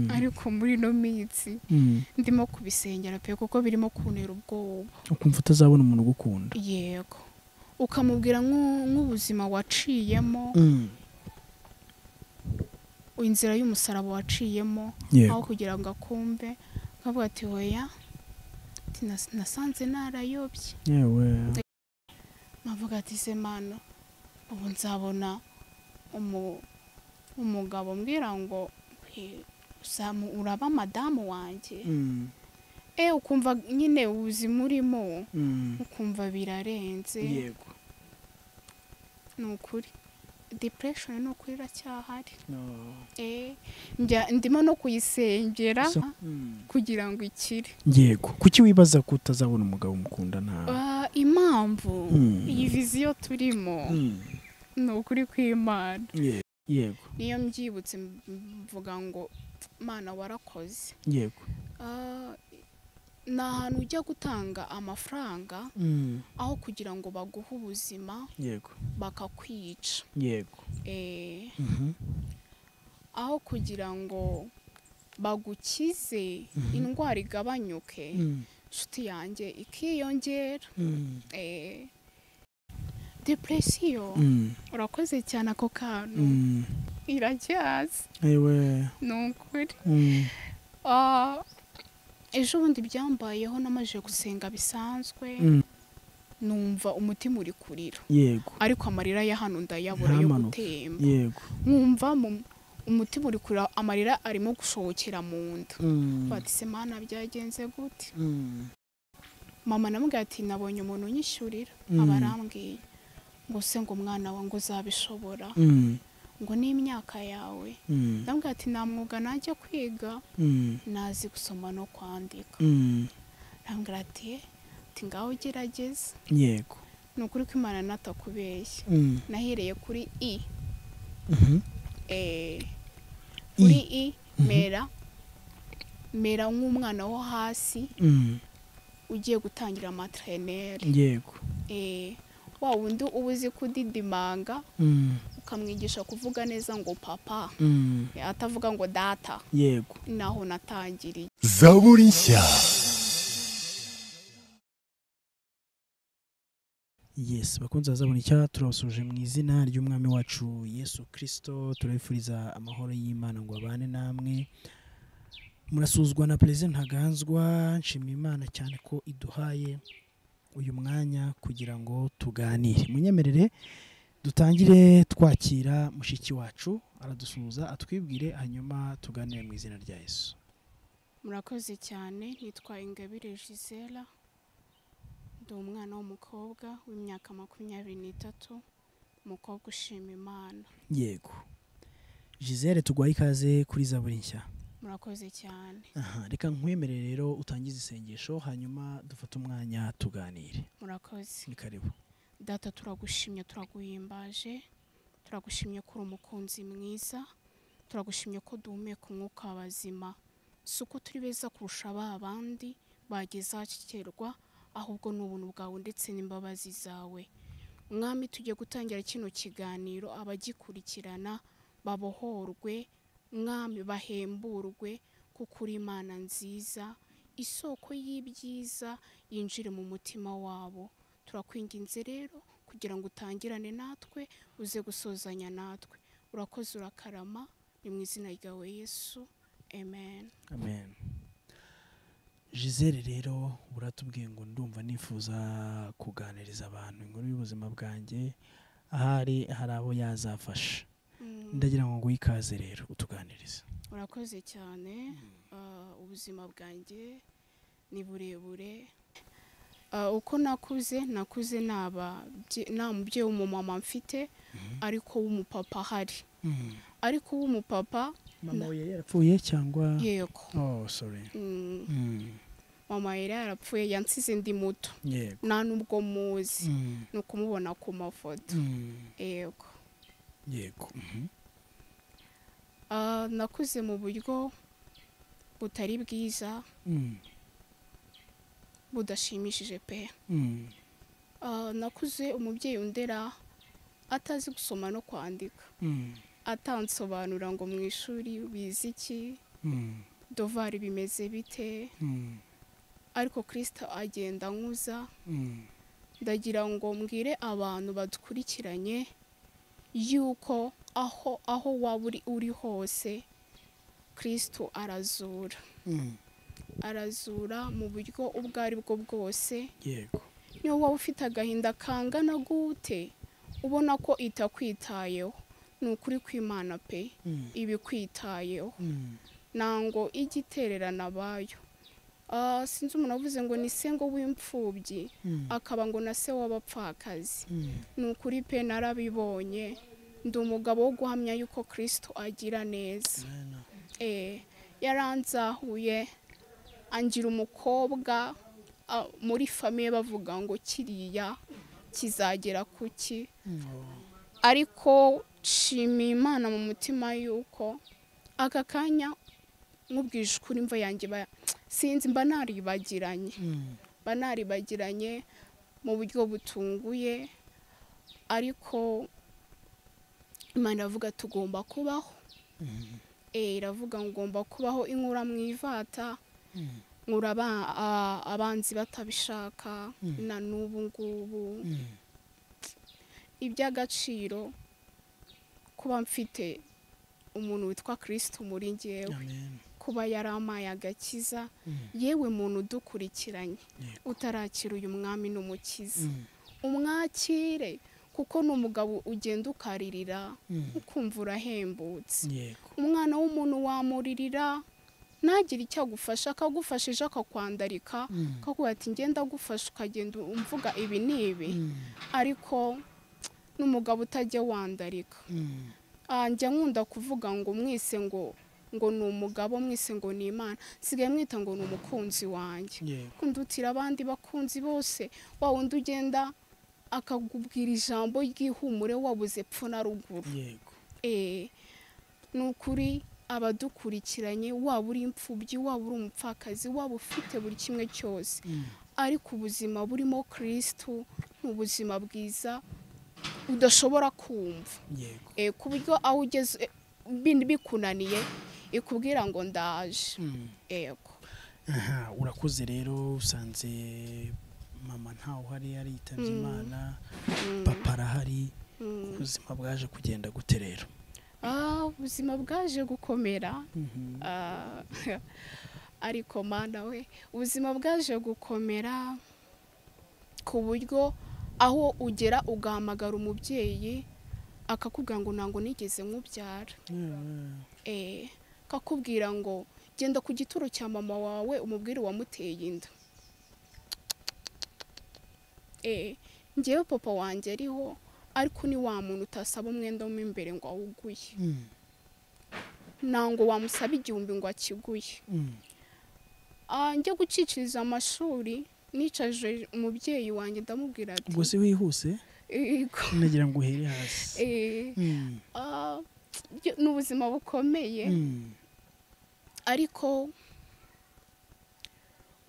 ariko muri ino minsi ndimo kubisengera pe kuko birimo kuntera ubwoba ukumva utazabona umuntu ugukunda yego ukamubwira nk'u- nk'ubuzima waciyemo inzira y'umusaraba waciyemo aho yego kugira ngo akumve akavuga ati hoya ati, "Nas- nasanze narayobye yewe nkavuga ati se mano ubu nzabona umu- umugabo umbwira ngo "Eh, uzamu- uraba madamu wanjye Mm, e ukumva nyine ubuzima urimo mm, ukumva birarenze yego ni ukuri depression ni ukuri iracyahari No. Eh, njya- ndimo no kuyisengera So- Mm. kugira ngo ikire yego kuki wibaza ko utazabona umugabo umukunda nawe Ah, impamvu Mm. iyi viziyo turimo Mm. ni ukuri kw'imana Ye- yego niyo mbyibutse mvuga ngo mana warakoze yego Ah, ni ahantu ujya gutanga amafaranga Mm. aho kugira ngo baguhe ubuzima yego bakakwica yego Eh, Mhm. aho kugira ngo bagukize Mhm. indwara igabanyuke Mm. inshuti yanjye ikiyongera Mm. Eh, depresiyo Mm. urakoze cyane ako kantu Mm. irajyaza yewe ni ukuri Mm. Ah, ejo bundi byambayeho namajije gusenga bisanzwe Mm. numva umutima uri kurira yego ariko amarira ya hano ndayabura yo Ntamanuke. gutemba yego nkumva mu- umutima uri kurira amarira arimo gusohokera mu nda Mm. bati se mana byagenze gute Mm. mama namubwira ati nabonye umuntu unyishyurira Mm. aba arambwiye ngo se ngo umwana wawe ngo uzabishobora Mm. ngo n'imyaka yawe Mm. ndamubwira ati nta mwuga najya kwiga Mm. nazi gusoma no kwandika Mm. ndamubwira ati "Eh, ati ngaho gerageza yego ni ukuri ko imana natakubeshya Mm. nahereye kuri i Mhm. eh, kuri i mera mera nk'umwana wo hasi Mm. ugiye gutangira materineri yego eh, wa wundi uba uzi kudidimanga Mm. ukamwigisha kuvuga neza ngo papa Mm. eh, atavuga ngo data yego naho natangiriye zaburi nshya yes bakunze bazabona icyaha turabasuje mu izina ry'umwami wacu yesu kirisito turabifuriza amahoro y'imana ngo abane namwe murasuzwa na perezida ntaganzwa nshimira imana cyane ko iduhaye uyu mwanya kugira ngo tuganire munyemerere dutangire twakira mushiki wacu aradusuhuza atwibwire hanyuma tuganire mu izina rya yesu murakoze cyane nitwa ingabire gisela ndi umwana w'umukobwa w'imyaka makumyabiri n'itatu umukobwa ushima imana yego gisele tugwaye ikaze kuri zaburi nshya murakoze cyane Aha, reka nkwemerere rero utangize isengesho hanyuma dufate umwanya tuganire murakoze ni karibu data turagushimye turaguhimbaje turagushimye ko uri umukunzi mwiza turagushimye ko duhumeka umwuka w'abazima si uko turi beza kurusha ba bandi bagezakirwa ahubwo ni ubuntu bwawe ndetse n'imbabazi zawe mwami tugiye gutangira kino kiganiro abagikurikirana babohorwe mwami bahemburwe kuko uri imana nziza isoko y'ibyiza yinjire mu mutima wabo turakwinginze rero kugira ngo utangirane natwe uze gusozanya natwe urakoze urakarama ni mu izina ryawe yesu amen amen gisele rero uratubwiye ngo ndumva nifuza kuganiriza abantu inkuru y'ubuzima bwanjye ahari hari abo yazafasha Mm, ndagira ngo nguhe ikaze rero utuganirize urakoze cyane Ah, ubuzima bwanjye ni burebure Ah, uko nakuze nakuze naba bye- nta mubyeyi w'umumama mfite ariko w'umupapa ahari ariko w'umupapa mama we yari yarapfuye cyangwa yego oh sorry Mm, Mm, mama yari yarapfuye yansize ndi muto yego nta n'ubwo muzi Mm, ni ukumubona ku mafoto mm, yego yego Mhm. Ah, nakuze mu buryo butari bwiza Mm, budashimishije pe mm, Ah, nakuze umubyeyi undera atazi gusoma no kwandika mm, atansobanura ngo mu ishuri bize iki Mm, dovari bimeze bite mm, ariko kirisita agenda anyuza mm. ndagira ngo mbwire abantu badukurikiranye yuko aho aho waba uri uri hose kirisito arazura Mm, arazura mu buryo ubwo ari bwo bwose yego niyo waba ufite agahinda kangana gute ubona ko itakwitayeho ni ukuri kw'imana pe Mm, ibikwitayeho mm, ntango ijya itererana abayo Ah, sinzi umuntu avuze ngo ni se ngo w'imfubyi mm, akaba ngo na se w'abapfakazi mm. ni ukuri pe narabibonye ndi umugabo wo guhamya yuko kirisito agira neza Amen. Eh, yaranzahuye angira umukobwa ah, muri famiye bavuga ngo kiriya kizagera kuki Mm, oh, ariko nshimiye imana mu mutima yuko aka kanya nkubwije ukuri imva yanjye ba- sinzi mba naribagiranye mm, mba naribagiranye mu buryo butunguye ariko imana iravuga tugomba kubaho mm, Eh, iravuga ngo ngomba kubaho inkura mu ivata mm, nkura aba- a- abanzi batabishaka Mm. na n'ubu ngubu mm. iby'agaciro kuba mfite umuntu witwa kirisito muri ngewe Amen. kuba yarampaye agakiza Mm, yewe muntu udukurikiranye Yego. utarakira uyu mwami n'umukiza mm, umwakire kuko ni umugabo ugenda ukaririra mm. ukumva urahembutse yego umwana w'umuntu wamuririra ntagire icyo agufasha akagufashije akakwandarika Mm, akakubwira ati ngenda agufasha ukagenda umvuga ibi ni ibi mm, ariko n'umugabo utajya wandarika mm, Ah, njya nkunda kuvuga ngo mwise ngo ngo ni umugabo mwise ngo ni imana nsigaye mwita ngo ni umukunzi wanjye yego kundutira abandi bakunzi bose wa wundi ugenda akakubwira ijambo ry'ihumure wabuze pfu na ruguru yego Eh, ni ukuri abadukurikiranye waba uri imfubyi waba uri umupfakazi waba ufite buri kimwe cyose Mm, ariko ubuzima burimo kirisitu ni ubuzima bwiza udashobora kumva yego Eh, ku buryo aho ugeze eh, bi- bikunaniye ikubwira ngo ndaje Mm. yego aha urakuze rero usanze mama ntawe uhari yaritabye Mm. imana Mm, papa arahari mm. ubuzima bwaje kugenda gute rero Ah, ubuzima bwaje gukomera Ah, ariko mana we ubuzima bwaje gukomera ku buryo aho ugera ugahamagara umubyeyi akakubwira ngo ntabwo nigeze nkubyara Eh, akakubwira ngo genda ku gituro cya mama wawe umubwire wamuteye inda Eh, ngewe papa wanjye ariho ariko ni wa muntu utasaba umwenda mo imbere ngo awuguye Mm, ntabwo wamusaba igihumbi ngo akiguye mm, Ah, njya guciciriza amashuri nicaje umubyeyi wanjye ndamubwira ati ubwo se wihuse "Yego." nagira ngo uhere hasi Eh, Mm, ah, byo- ni ubuzima bukomeye mm, ariko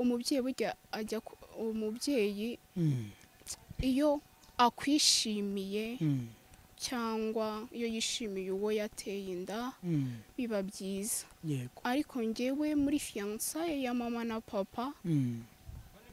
umubyeyi burya ajya ku- umubyeyi mm, iyo akwishimiye mm, cyangwa iyo yishimiye uwo yateye inda mm, biba byiza yego ariko ngewe muri fiyansaye ya mama na papa Mm,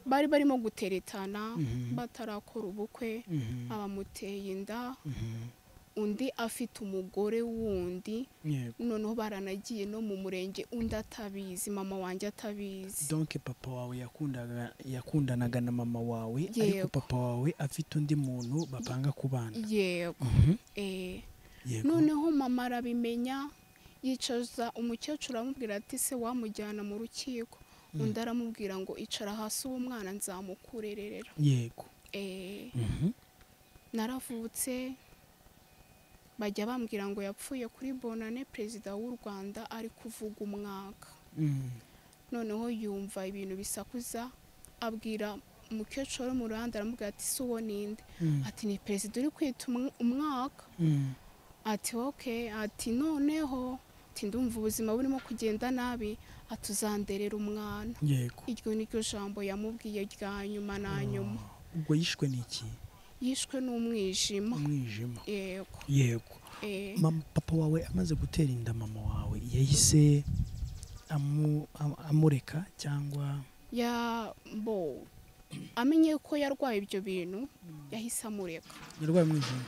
bari barimo guteretana Mhm. batarakora ubukwe mhm, abamuteye inda mhm, undi afite umugore wundi yego noneho baranagiye no mu murenge undi atabizi mama wanjye atabizi donke papa wawe yakundaga yakundanaga na mama wawe ariko Yego. papa wawe afite undi muntu bapanga kubana yego Mhm, eh. yego noneho mama arabimenya yicaza umukecuru aramubwira ati se wamujyana mu rukiko undi aramubwira ngo icara hasi uwo mwana nzamukurerera yego eh. Mhm, naravutse bajya bambwira ngo yapfuye kuri bonane perezida w'u rwanda ari kuvuga umwaka mm, noneho yumva ibintu bisakuza abwira umukecuru wo mu ruhande aramubwira ati si uwo ninde mm, ati ni perezida uri kwita umw- umwaka mm, ati oke ati noneho ati ndumva ubuzima burimo kugenda nabi ati uzanderera umwana yego iryo ni ryo jambo yamubwiye rya nyuma na nyuma ubwo yishwe n'iki yishwe n'umwijima umwijima yego yego eh. mama papa wawe amaze gutera inda mama wawe yahise amu- am- amureka cyangwa ya bo amenye ko yarwaye ibyo bintu yahise amureka yarwaye umwijima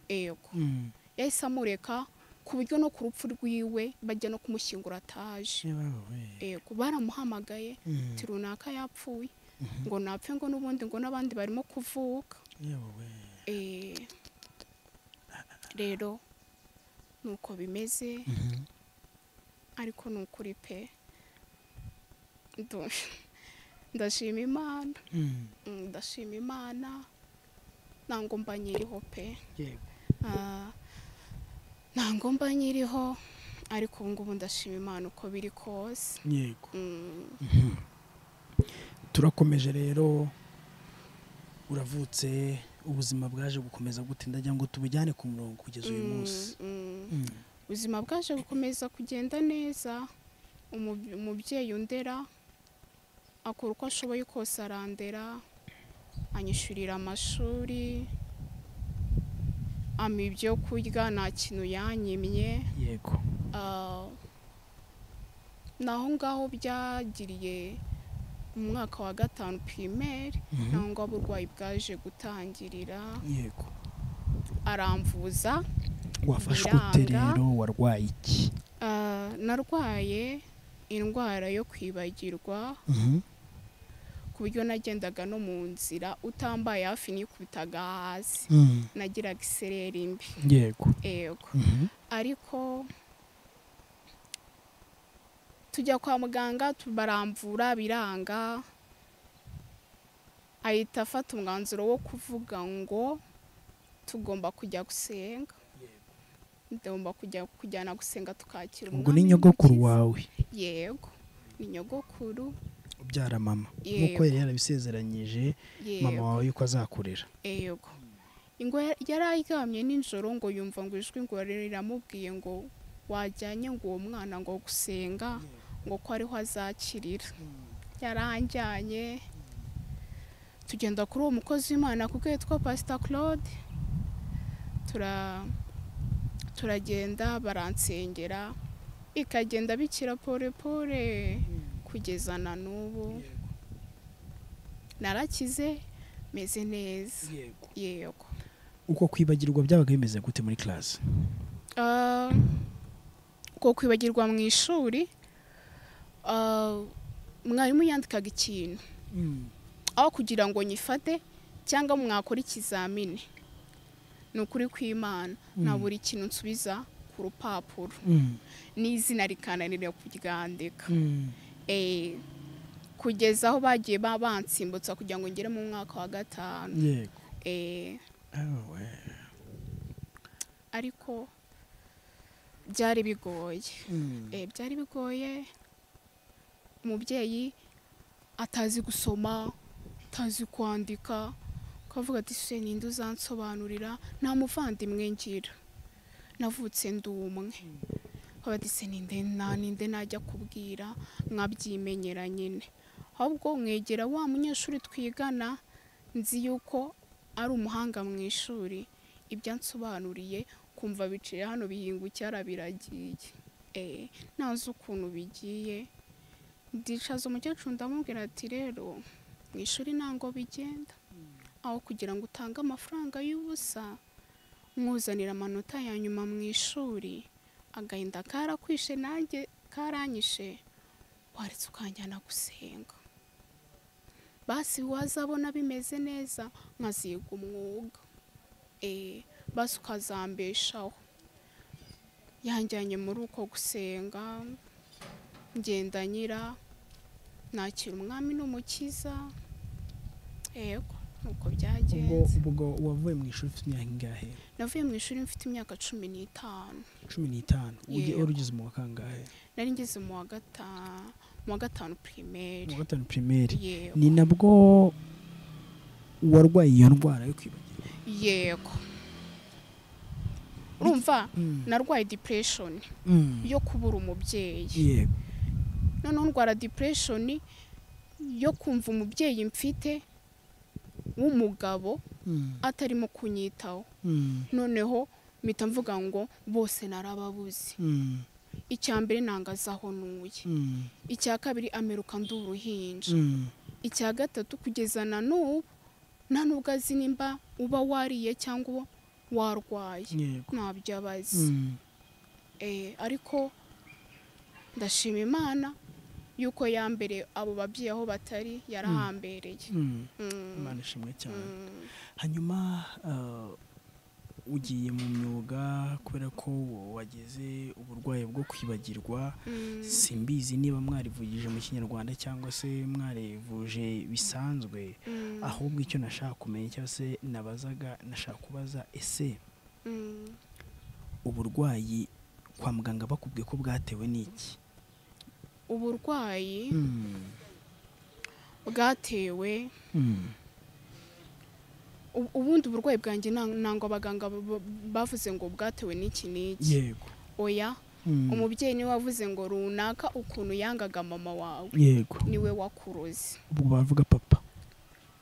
yego Mm. yahise amureka ku buryo no ku rupfu rwiwe bajya no kumushyingura ataje Shebawe. yego baramuhamagaye Mm. ati runaka yapfuye ngo napfe ngo n'ubundi ngo n'abandi barimo kuvuka Yewe. Eh, rero nuko bimeze Mhm. ariko ni ukuri pe Ndu- ndashima imana Mm. Mm, ndashima imana ntango mba nyiriho pe Yego. Ah, ntango mba nyiriho ariko ubu ngubu ndashima imana uko biri kose Yego. Mm, turakomeje rero uravutse ubuzima bwaje gukomeza gute ndagira ngo tubujyane ku murongo kugeza uyu mm, munsi mm. Mm. ubuzima bwaje gukomeza kugenda neza Umub- umubyeyi undera akora uko ashoboye kose arandera anyishyurira amashuri ama ibyo kurya nta kintu yanyimye yego Ah, naho ngaho byagiriye mu mwaka wa gatanu pirimeri Mhm. naho ngaho uburwayi bwaje gutangirira yego aramvuza wafashwe ute Biranga. rero warwaye iki Ah, narwaye indwara yo kwibagirwa Mhm. ku buryo nagendaga no mu nzira utambaye hafi nikubitaga hasi Mm. nagiraga isereri mbi yego yego Mhm. ariko tujya kwa muganga tu- baramvura biranga ahita afata umwanzuro wo kuvuga ngo tugomba kujya gusenga tugomba kujya kujyana gusenga tukakira ubwo Umwami ni nyogokuru n'Umukiza. wawe yego ni nyogokuru ubyara mama nk'uko Yego. yari yarabisezeranyije mama yego wawe yuko azakurera yego ingo ya- yari aryamye nijoro ngo yumva ngo ijwi ngo riramubwiye ngo wajyanye ngo uwo mwana ngo gusenga ngo ko ariho azakirira yaranjyanye tugenda kuri uwo mukozi w'imana kuko yitwa pasita claude tura turagenda baransengera ikagenda bikira pore pore kugeza na n'ubu narakize meze neza yego uko kwibagirwa byabaga bimeze gute muri class Ah, uko kwibagirwa mu ishuri ah, mwarimu yandikaga ikintu aho kugira ngo nyifate cyangwa mwakora ikizamini ni ukuri kw'imana na buri kintu nsubiza ku rupapuro Mm. n'izina rikananira kuryandika Mm. Eh, kugeza aho bagiye ba- bansimbutsa kugira ngo ngere mu mwaka wa gatanu yego Eh, Ewe. ariko byari bigoye Mm. Eh, byari bigoye umubyeyi atazi gusoma atazi kwandika ukavuga ati se ninde uzansobanurira nta muvandimwe ngira navutse ndi umwe ukavuga ati se ninde na ninde najya kubwira nkabyimenyera nyine ahubwo mwegera wa munyeshuri twigana nzi yuko ari umuhanga mu ishuri ibyo ansobanuriye kumva biciye hano bihinga icyara biragiye eh, ntazi ukuntu bigiye ndicaza umukecuru ndamubwira ati rero mu ishuri ntango bigenda aho kugira ngo utange amafaranga y'ubusa mwuzanira amanota ya nyuma mu ishuri agahinda karakwishe nanjye karanyishe waretse ukanjyana gusenga basi wazabona bimeze neza nkaziga umwuga eh, basi ukazambeshaho yanjyanye muri uko gusenga ngenda nyira nakira umwami n'umukiza yego nuko ubwo byagenze ubwo wavuye mu ishuri ufite imyaka ingahe navuye mu ishuri mfite imyaka cumi n'itanu cumi n'itanu Uge- Yego. wari ugize mu wa kangahe nari ngeze mu wa gatanu mu wa gatanu pirimeri mu wa gatanu primaire yego ni nabwo warwaye iyo ndwara yo kwibagirwa yego urumva Mm. narwaye depression Mm. yo kubura umubyeyi yego noneho ndwara depression yo kumva umubyeyi mfite w'umugabo Mm. atarimo kunyitaho Mm. noneho mpita mvuga ngo bose narababuze Mm. icya mbere ntangaza aho ntuye Mm, icya kabiri ameruka ndi uruhinja mm, icya gatatu kugeza na n'ubu nta nubwo azi nimba uba wariye cyangwa warwaye yego. ntabyo aba azi Mm, Eh, ariko ndashima imana yuko ya mbere abo babyeyi aho batari yarahambereye mm. Mm, Imana ishimwe cyane mm. hanyuma ah, ugiye mu myuga kubera ko wagize uburwayi bwo kwibagirwa Mm. simbizi niba mwarivugije mu kinyarwanda cyangwa se mwarivuje bisanzwe Mm. ahubwo icyo nashaka kumenya cyangwa se nabazaga nashaka kubaza ese Mm. uburwayi kwa muganga bakubwiye ko bwatewe n'iki uburwayi Mm, bwatewe mm, ubu- ubundi uburwayi bwanjye nta- ntango abaganga b- b- bavuze ngo bwatewe n'iki n'iki yego oya Mm, umubyeyi niwe wavuze ngo runaka ukuntu yangaga mama wawe yego niwe wakuroze ubwo bavuga papa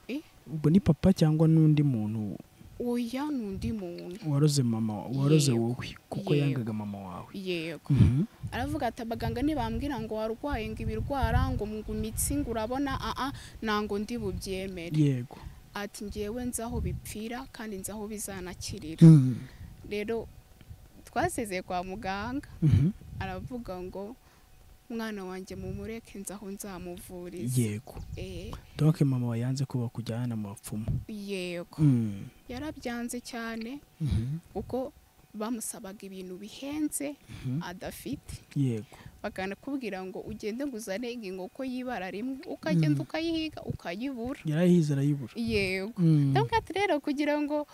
Eh? ubwo ni papa cyangwa n'undi muntu oya ni undi muntu waroze mama waroze Yego. wowe kuko Yego. yangaga mama wawe yego Mhm. aravuga ati abaganga ntibambwira ngo warwaye ngo ibirwara ngo ngo imitsi ngo urabona aa ntango ndi bubyemere yego ati ngewe nzi aho bipfira kandi nzi aho bizanakirira Mm, rero twasezeye kwa muganga mhm. aravuga ngo mwana wanjye mumureke nzi aho nzamuvuriza yego Eh, donc mama wawe yanze ko bakujyana mu bapfumu yego Mm, yarabyanze cyane mhm, kuko bamusabaga ibintu bihenze mhm. adafite yego bakanakubwira ngo ugende ngo uzane inkoko y'ibara rimwe ukagenda Mm. ukayihiga ukayibura yarayihize arayibura yego Mm, ndabona ati rero kugira ngo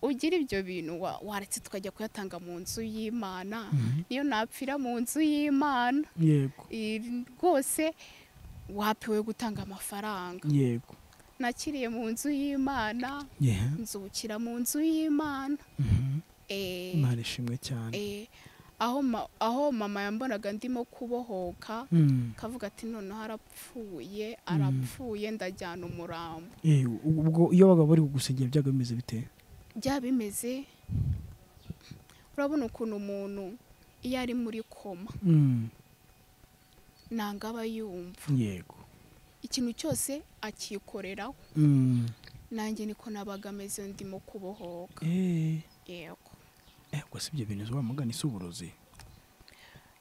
ugire ibyo bintu wa- waretse tukajya kuyatanga mu nzu y'imana mhm. niyo napfira mu nzu y'imana yego I- rwose wapiwe gutanga amafaranga yego nakiriye mu nzu y'imana Yeah. nzukira mu nzu y'imana Mhm. Eh, imana ishimwe cyane eh, aho ma- aho mama yambonaga ndimo kubohoka Mm. akavuga ati noneho arapfuye arapfuye ndajyana umurambo Eh, ubwo iyo bagabo bari kugusengera byaga bimeze bite byaba bimeze urabona ukuntu umuntu iyo ari muri koma Mm, ntabwo aba yumva yego ikintu cyose akikoreraho Mm. nanjye niko nabaga ameze ndimo kubohoka Eh, yego eh, ubwo si ibyo bintu wamugana si uburozi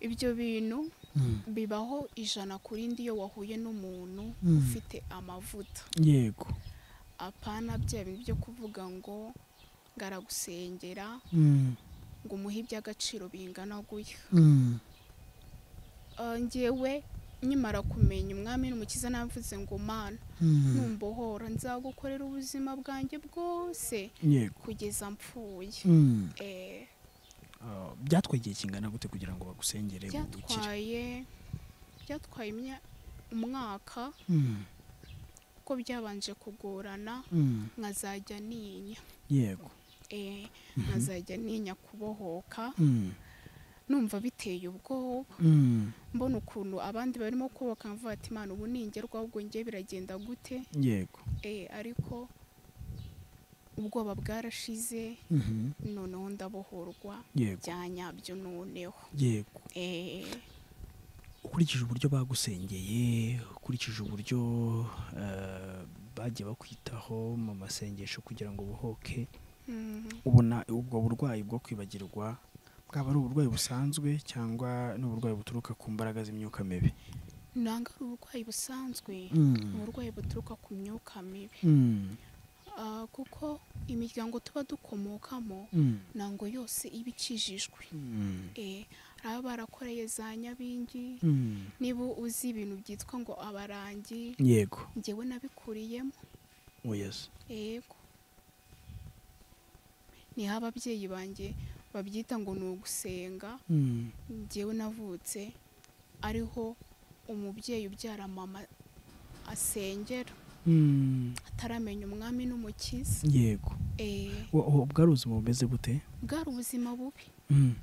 ibyo bintu Mm. bibaho ijana ku rindi iyo wahuye n'umuntu Mm. ufite amavuta yego apana bya bintu byo kuvuga ngo ngo aragusengera Mm, ngo umuhe iby'agaciro bingana guya mm, Ah, njyewe nkimara kumenya umwami n'umukiza navuze ngo mana mm. numbohora nzagukorera ubuzima bwanjye bwose yego kugeza mpfuye Mm. Eh, Ah, byatwaye igihe kingana gute kugira ngo bagusengere ukire byatwaye byatwaye imya- umwaka Mm, kuko byabanje kugorana mm. nkazajya ninya yego eh, nkazajya ninya kubohoka Mm, numva biteye ubwoba mm. mbona ukuntu abandi barimo kubaka mvuga ati imana ubu ningerwa ahubwo njye biragenda gute yego eh, ariko ubwoba bwarashize Mhm. noneho ndabohorwa yego bya nyabyo noneho yego eh, ukurikije uburyo bagusengeye ukurikije uburyo eh, bagiye bakwitaho mu masengesho kugira ngo ubohoke mm, ubona ubwo burwayi bwo kwibagirwa bwaba ari uburwayi busanzwe cyangwa ni uburwayi buturuka ku mbaraga z'imyuka mibi nanga ari uburwayi busanzwe uburwayi buturuka ku myuka mibi Mm, Ah, kuko imiryango tuba dukomokamo mm, ntango yose iba ikijijwe mm, Eh, baba barakoreye za nyabingi mm. niba uzi ibintu byitwa ngo abarangi yego ngewe nabikuriyemo oyaza yego niho ababyeyi banjye babyita ngo ni ugusenga Mm, ngewe navutse ariho umubyeyi ubyara mama asengera mm, ataramenya umwami n'umukiza yego Eh, Wa- wa- bwari ubuzima bumeze bute bwari ubuzima bubi Mm,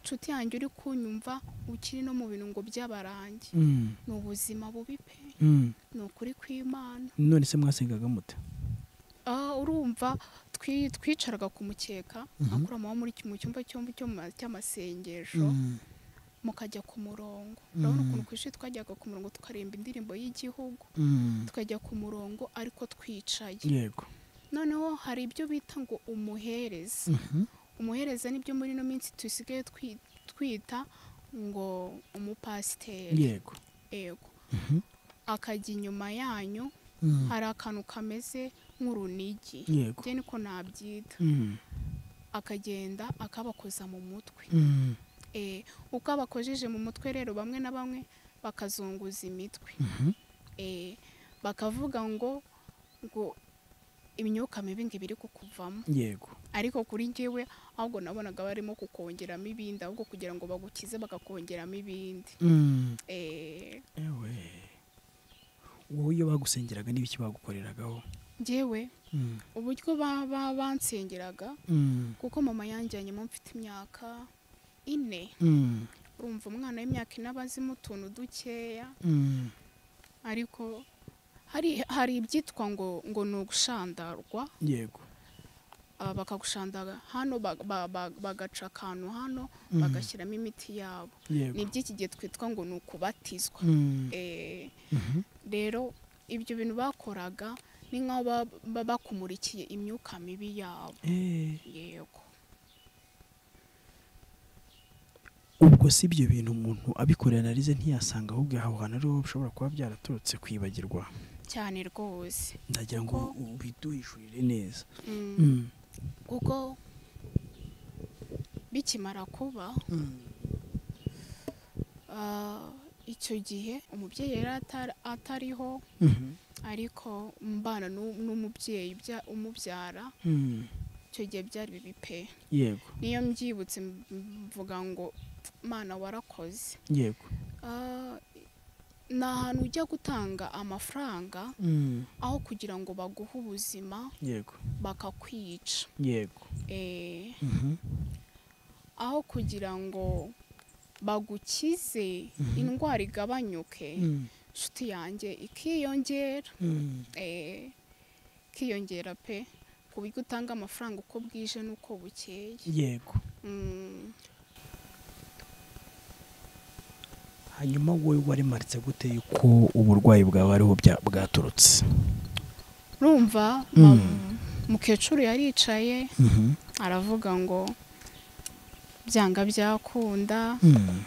nshuti yanjye uri kunyumva ukiri no mu bintu ngo by'abarangi mm, ni ubuzima bubi pe mm. ni ukuri kw'imana none se mwasengaga mute Ah, urumva twi- twicaraga ku mukeka Mhm. akuramaho muri mu cyumba cyo mu cyuma cy'amasengesho Mm, mukajya ku murongo urabona Mm. ukuntu ku ishuri twajyaga ku murongo tukaremba indirimbo y'igihugu Mm. tukajya ku murongo ariko twicaye yego noneho hari ibyo bita ngo umuhereza Mhm. umuhereza nibyo muri ino minsi dusigaye twi- twita ngo umupasiteri yego yego Mhm. akajya inyuma yanyu Mm. hari akantu kameze nk'urunigi yego byo niko nabyita Mm. akagenda akabakoza mu mutwe Mm. Eh, uko abakojeje mu mutwe rero bamwe na bamwe bakazunguza imitwe Mhm. Eh, bakavuga ngo ngo imyuka mibi ngo ibiri kukuvamo yego ariko kuri njyewe ahubwo nabonaga barimo kukongeramo ibindi ahubwo kugira ngo bagukize bakakongeramo ibindi Mm. Eh, ewe wowe iyo bagusengeraga n'ibiki bagukoreragaho njyewe Mm. uburyo ba- ba- bansengeraga Mm. kuko mama yanjyanye mo mfite imyaka ine Mm. urumva umwana w'imyaka ine aba azimo utuntu dukeya Mm. ariko hari hari ibyitwa ngo ngo ni ugushandarwa yego ah, bakagushandara hano ba- ba- ba- bagaca akantu hano Mm. bagashyiramo imiti yabo ni yego iby'iki gihe twitwa ngo ni ukubatizwa Mm. Eh, Mhm. rero ibyo bintu bakoraga ni nk'aho ba- ba- bakumurikiye imyuka mibi yabo Eh. yego ubwo si ibyo bintu umuntu abikorera analize ntiyasanga ahubwo aho hantu ariho bishobora kuba byaraturutse kwibagirwa cyane rwose ndagira ngo biduhishurire neza Mm, kuko bikimara kuba ah, icyo gihe umubyeyi yari atari- atariho Mhm. ariko mbana n'u- n'umubyeyi ubya- umubyara Mm. icyo gihe byari bibi pe yego niyo mbyibutse m- mvuga ngo mana warakoze yego Ah, ni ahantu ujya gutanga amafaranga Mm. aho kugira ngo baguhe ubuzima yego bakakwica yego Eh, Mhm. aho kugira ngo bagukize Mhm. indwara igabanyuke Mm. inshuti yanjye ikiyongera Mm. eh, kiyongera pe ku buryo utanga amafaranga uko bwije n'uko bukeye yego Mm, hanyuma wowe warimaritse gute yuko uburwayi bwawe ariho bya- bwaturutse urumva Mm. mam- mukecuru yaricaye Mhm. aravuga ngo byanga byakunda Mm.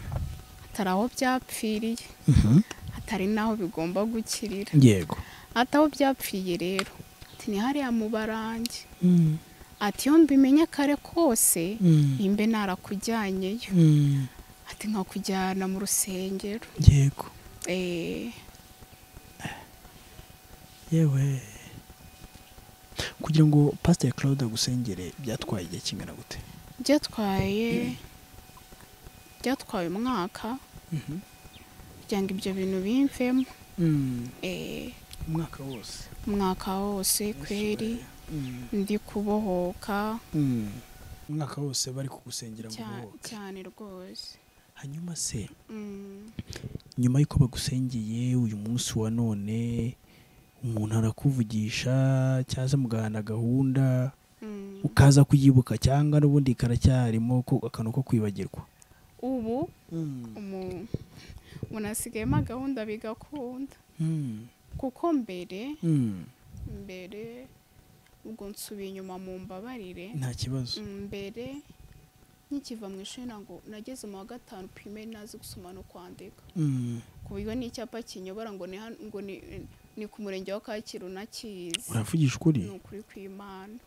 hatari aho byapfiriye Mhm. hatari n'aho bigomba gukirira yego ati aho byapfiye rero ati ni hariya mu barange Mm. ati iyo mbimenye kare kose Mm. nimbe narakujyanyeyo Mm. ati nkakujyana mu rusengero yego Eh, yewe kugira ngo pasiteri claude agusengere byatwaye igihe kingana gute byatwaye byatwaye umwaka kugira ngo ibyo bintu bimvemo Eh, umwaka wose umwaka wose kweri ndi kubohoka umwaka wose bari kugusengera ngo cya- ubohoke. cyane rwose hanyuma se Mm, nyuma y'uko bagusengeye uyu munsi wa none umuntu arakuvugisha cyangwa se mugahana gahunda mm. ukaza kuyibuka cyangwa n'ubundi karacyarimo ko akantu ko kwibagirwa ubu umu- umuntu asigayemo gahunda bigakunda Mm. kuko mbere Mm. mbere ubwo nsubiye inyuma mu mbabarire nta kibazo mbere nkikiva mu ishuri ntabwo nageze mu wa gatanu pirimeri nazi gusoma no kwandika Mm. ku buryo n'icyapa kinyobora ngo ni hano- ngo ni- ni ku murenge wa kacyiru nakizi uravugisha ukuri ni ukuri kw'imana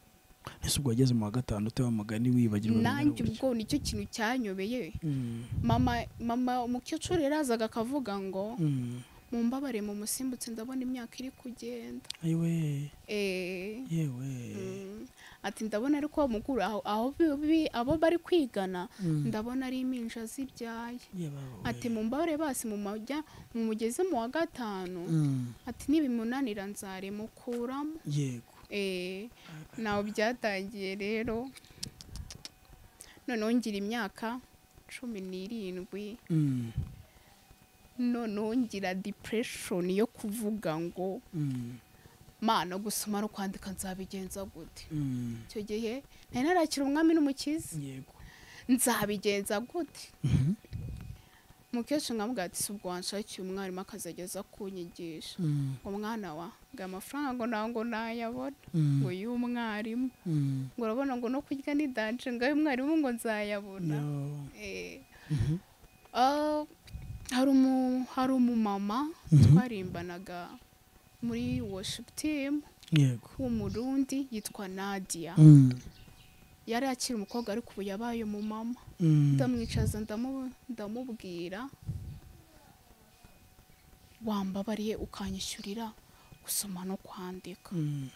ese ubwo wageze mu wa gatanu uteba amagani wibagirwa nanjye bingana ubwo nicyo kintu cyanyobeye gutya? Mm. mama mama umukecuru yarazaga akavuga ngo Mm. mumbabare mu musimbutse ndabona imyaka iri kugenda ayiwe Eh, yewe mm, ati ndabona ariko wa mukuru aho aho bi- bi- abo bari kwigana Mm. ndabona ari impinja zibyaye Yebawe. ati mumbabare basi mumajya mumugeze mu wa gatanu Mm. ati nibimunanira nzaremukuramo yego Eh, nawe byatangiye rero noneho ngira imyaka cumi n'irindwi Mm. noneho ngira depression yo kuvuga ngo Mm. mana gusoma no kwandika nzabigenza gute Mm. icyo gihe nari narakira umwami n'umukiza yego nzabigenza gute Mhm. umukecuru nkamubwira ati si ubwo wanshakiye umwarimu akazageza kunyigisha Mm, ngo mwana wa ngo amafaranga ngo ntabwo nayabona mm, ngo y'umwarimu mm. ngo urabona ngo no kurya ni danje ngo y'umwarimu ngo nzayabona No. Eh, Mhm. ah, hari umu- hari umumama Mhm. twarimbanaga muri worship team yego w'umurundi yitwa nadia Mm, yari akiri umukobwa ariko ubu yabaye umumama mm. ndamwicaza ndamu- ndamubwira wambabariye ukanyishyurira gusoma no kwandika Mm,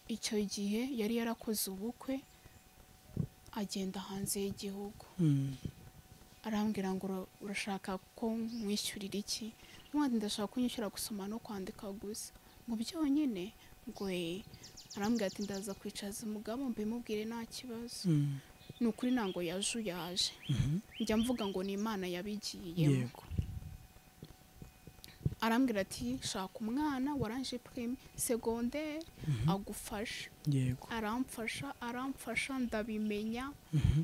icyo gihe yari yarakoze ubukwe agenda hanze y'igihugu mm. arambwira ngo "Ura- urashaka ko mwishyurira iki n'ubundi ndashaka kunyishyura gusoma no kwandika gusa ngo byonyine ngo "Eh." arambwira ati ndaza kwicaza umugabo mbimubwire nta kibazo Mm. ni ukuri ntabwo yajuyaje Mhm. njya mvuga ngo ni imana yabigiyemo yego arambwira ati shaka umwana waranje prime segonderi Mhm. agufasha yego aramfasha aramfasha ndabimenya Mhm.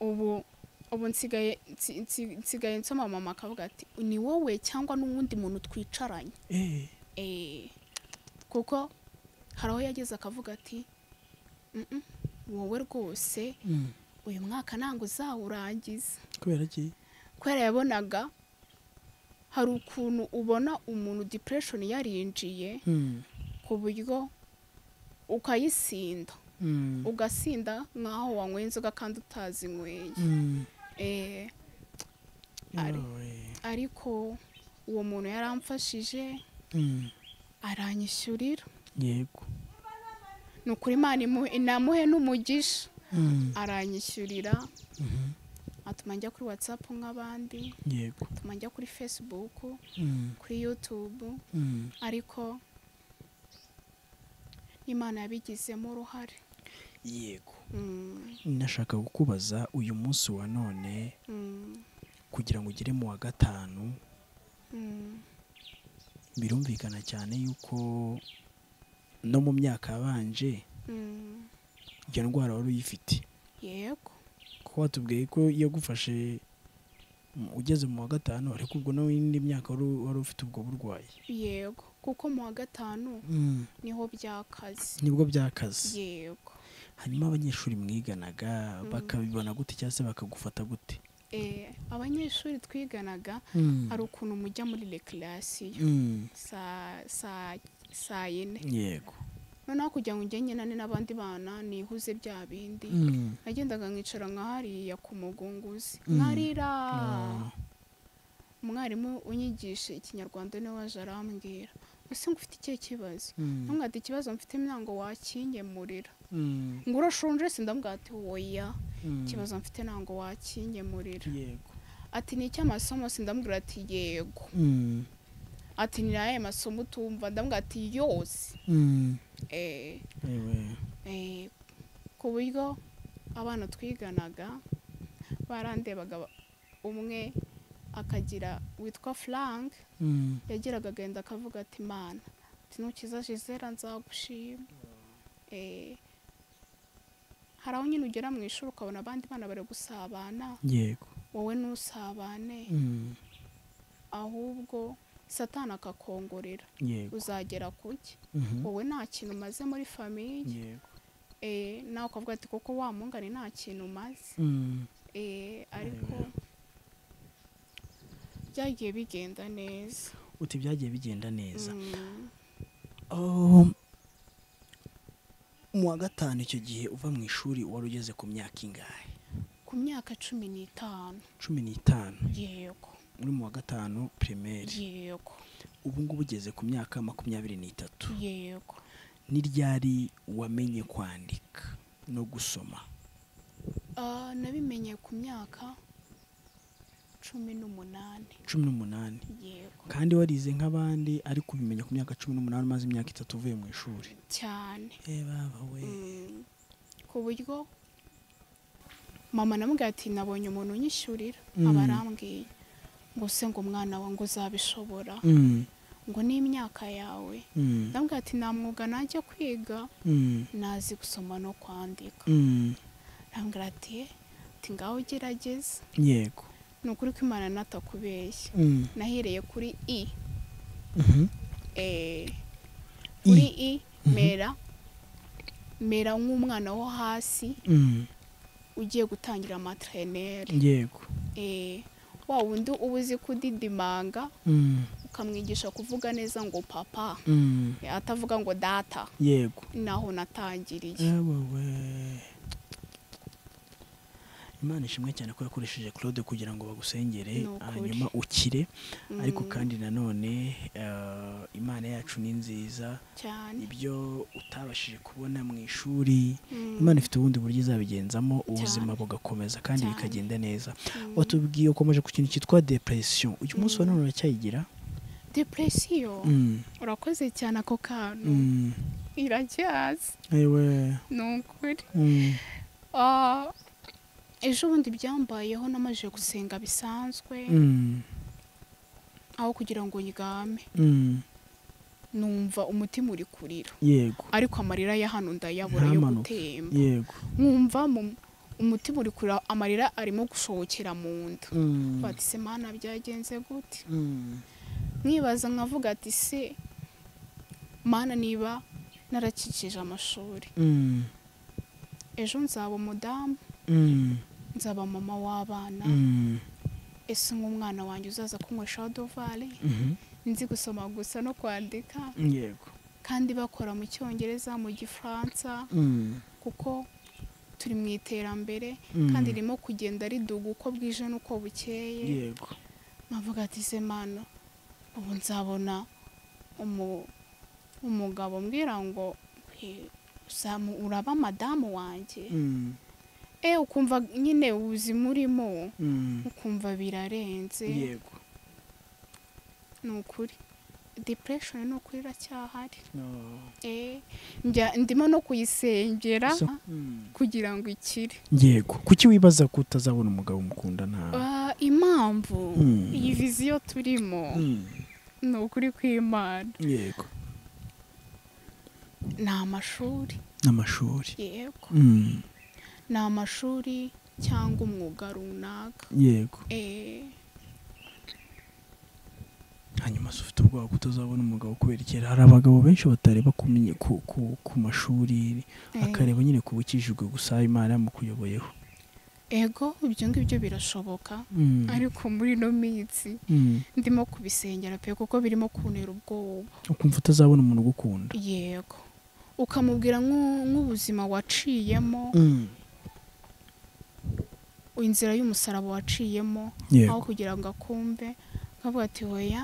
ubu ubu nsigaye nsi- nsi- nsigaye nsoma mama akavuga ati ni wowe cyangwa n'uwundi muntu twicaranye Eh, Eh, kuko hari aho yageze akavuga ati "Mm-mm, wowe rwose mm. uyu mwaka ntabwo uzawurangiza kubera iki kubera yabonaga hari ukuntu ubona umuntu depression yarinjiye Mm, ku buryo ukayisinda mm, ugasinda nk'aho wanyweye inzoga kandi utazinyweye mm. Eh, Ari. Yawe. ariko uwo muntu yaramfashije Mm, aranyishyurira yego ni ukuri imana imu- inamuhe n'umugisha Mm, aranyishyurira mhm. atuma njya kuri watsapu nk'abandi yego atuma njya kuri facebook Mm, kuri youtube mm. ariko imana yabigizemo uruhare yego Mm, nashaka kukubaza uyu munsi wa none mm, kugira ngo ugere mu wa gatanu mm, birumvikana cyane yuko no mu myaka yabanje mm. iyo ndwara wari uyifite yego kuko watubwiye ko yagufashe mm, ugeze mu wa gatanu ariko ubwo n'indi myaka wari u- wari ufite ubwo burwayi yego kuko mu wa gatanu niho byakaze nibwo byakaze yego hanyuma abanyeshuri mwiganaga bakabibona gute cyangwa se bakagufata gute Eh, abanyeshuri twiganaga hari ukuntu mujya muri rekerasiyo Mm, saa saa saa yine yego noneho kugira ngo njye nyenane n'abandi bana nihuze bya bindi Mm, nagendaga nkicara nka hariya ku mugunguzi Mm. nkarira Ah. umwarimu unyigisha ikinyarwanda niwe waje arambwira ese ngo ufite ikihe kibazo mm, ntumwate ikibazo mfite ntabwo wakinyemurira mm, ngo urashonje se ndambwira ati woya mm. ikibazo mfite ntabwo wakinyemurira yego ati ni icy'amasomo se ndambwira ati yego Mm, ati ni ayahe masomo utumva ndambwira ati yose mm. Eh, Ewe. eh, ku buryo abana twiganaga barandebaga ba- umwe akagira witwa frank Mm. yagiraga agenda akavuga ati mana ati nukiza jizera nzagushima Eh, hari aho nyine ugera mu ishuri ukabona abandi bana bari gusabana yego wowe ntusabane Mm, ahubwo satani akakongorera yego uzagera kuki Mhm. wowe nta kintu umaze muri famiye yego eh, nawe ukavuga ati koko wa mungane nta kintu umaze Mm, eh, ariko Amen. byagiye bigenda neza uti byagiye bigenda neza Mm, Oh, mu wa gatanu icyo gihe uva mu ishuri wari ugeze ku myaka ingahe ku myaka cumi n'itanu cumi n'itanu yego uri mu wa gatanu pirimeri yego ubu ngubu ugeze ku myaka makumyabiri n'itatu yego ni ryari wamenye kwandika no gusoma Ah, nabimenye ku myaka cumi n'umunani cumi n'umunani yego kandi warize nk'abandi ariko ubimenya ku myaka cumi n'umunani umaze imyaka itatu uvuye mu ishuri cyane Eh, baba we Mm, ku buryo mama namubwira ati nabonye umuntu unyishyurira Mm. aba arambwiye ngo se ngo umwana wawe ngo uzabishobora Mm, ngo n'imyaka yawe mm, ndamubwira ati nta mwuga najya kwiga mm, nazi gusoma no kwandika mm, ndamubwira ati "Eh, ati ngaho gerageza yego ni ukuri ko imana natakubeshya Mm. nahereye kuri i Mhm. eh, kuri i Mhm. mera mera nk'umwana wo hasi Mm. ugiye gutangira amatreneri yego eh, wa wundi uba uzi kudidimanga Mm. ukamwigisha kuvuga neza ngo papa Mm. eh, atavuga ngo data yego naho natangiriye yewe we imana ishimwe cyane ko yakoresheje claude kugira ngo bagusengere Ni ukuri. hanyuma ukire Mm, ariko kandi nanone eh, imana yacu ni nziza cyane ibyo utabashije kubona mu ishuri Mm, imana ifite ubundi buryo izabigenzamo ubuzima Cyane. bugakomeza kandi Cyane. bikagenda neza mm. watubwiye ukomeje ku kintu cyitwa depression uyu munsi wa Mm. none uracyayigira depresiyo Mm, urakoze cyane ako kantu mm, iracyaza yewe ni ukuri mm, Ah, ejo bundi byambayeho namajije gusenga bisanzwe mm, aho kugira ngo nyigame mm, numva umutima uri kurira yego ariko amarira ya hano ndayabura yo Ntamanuka. gutemba yego nkumva mu- umutima uri kurira amarira arimo gusohokera mu nda Mm, bati se mana byagenze gute mm, nkibaza nkavuga ati se mana niba narakikije amashuri mm, ejo nzaba umudamu mm, nzaba mama w'abana mm, ese nk'umwana wanjye uzaza kunyweshaho dovare mhm, nzi gusoma gusa no kwandika yego kandi bakora mu cyongereza mu gifaransa Mm, kuko turi mu iterambere mm, kandi ririmo kugenda riduga uko bwije n'uko bukeye yego nkavuga ati se mano ubu nzabona umu- umugabo mbwira ngo "Eh, uzamu- uraba madamu wanjye Mm, e ukumva nyine ubuzima urimo mm, ukumva birarenze yego ni ukuri depression ni ukuri iracyahari Oh. Eh, njya ndimo no kuyisengera So- Mm. kugira ngo ikire yego kuki wibaza ko utazabona umugabo mukundana Ah, impamvu Mm. iyi viziyo turimo Mm, ni ukuri kw'imana yego ni amashuri n'amashuri yego Mm, ni amashuri cyangwa umwuga runaka yego Eh, hanyuma se ufite ubwoba ko utazabona umugabo kubera kera hari abagabo benshi batareba ku, minye- ku, ku, ku mashuri eh, akareba nyine ku bukijijwe gusa imana yamukuyoboyeho ego ibyo ngibyo birashoboka Mm, ariko muri ino minsi mm. ndimo kubisengera pe kuko birimo kuntera ubwoba ukumva utazabona umuntu ugukunda yego ukamubwira nk'u- nk'ubuzima waciyemo Mm, inzira y'umusaraba waciyemo aho yego kugira ngo akumve nkavuga ati hoya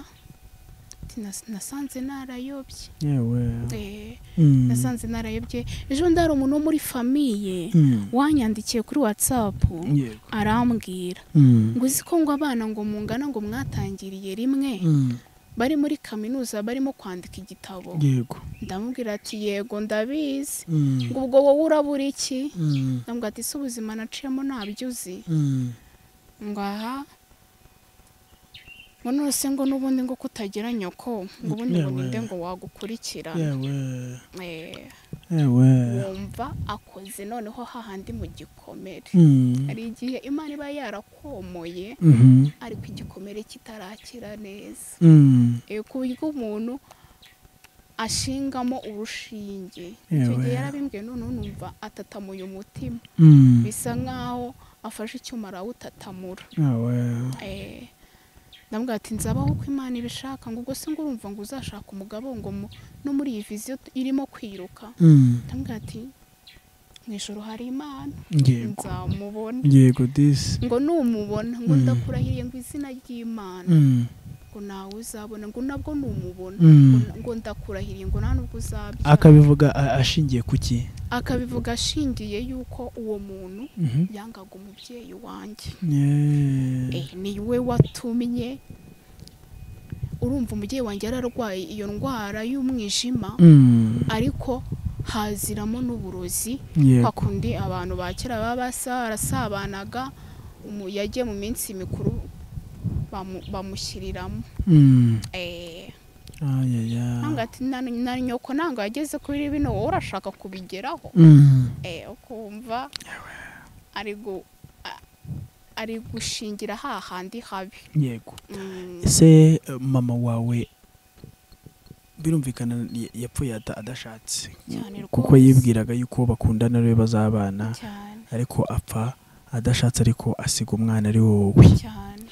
ati, "Nas- nasanze narayobye yewe Eh, Mm, nasanze narayobye ejo bundi hari umuntu wo muri famiye mm, wanyandikiye kuri watsapu yego arambwira Mm, ngo uzi ko ngo abana ngo mungana ngo mwatangiriye rimwe mm, bari muri kaminuza barimo kwandika igitabo yego ndamubwira ati yego ndabizi Mm, ngo ubwo wowe urabura iki mm, ndamubwira ati si ubuzima naciyemo ntabyo uzi mm, ngo aha ngo nose ngo n'ubundi ngo kutagira nyoko ngo ubundi ngo Yewe. ninde ngo wagukurikira yewe Eh, yewe wumva akoze noneho hahandi mu gikomere Mm, hari igihe imana iba yarakomoye mhm, ariko igikomere kitarakira neza mm, Eh, ku buryo umuntu ashingamo urushinge icyo Yewe. gihe yarabimbwiye noneho numva atatamuye umutima mm, bisa nk'aho afashe icyuma arawutatamura yewe Eh, ndamubwira ati nzabaho uko imana ibishaka ngo ubwo se ngo urumva ngo uzashaka umugabo ngo mu- no muri iyi viziyo t- irimo kwiruka Mm, ndamubwira ati mu ijoro hari imana yego nzamubona yego disi ngo numubona ngo Mm. ndakurahiriye ngo izina ry'imana Mm, ngo nawe uzabona ngo nabwo numubona mm. ngo- ngo ndakurahiriye ngo nta nubwo uzabyara akabivuga a- ashingiye ku ki akabivuga ashingiye yuko uwo muntu Mhm. yangaga umubyeyi wanjye Yeah. Eh, ni we watumye urumva umubyeyi wanjye yararwaye iyo ndwara y'umwijima Mm, ariko haziramo n'uburozi yego. kwa kundi abantu ba kera baba basa- barasabanaga umu- yagiye mu minsi mikuru bamu- bamushyiriramo Mm, Eh, ayaya. nanga ati na na nyoko nanga yageze kuri bino wowe urashaka kubigeraho Mm, eh, ukumva ari gu- a- ari gushingira hahandi habi yego Mm, ese eh, mama wawe birumvikana ya- yapfuye ata- adashatse Cyane kuko rwose. yibwiraga yuko bakundana ari we bazabana cyane ariko apfa adashatse ariko asiga umwana ari wowe cyane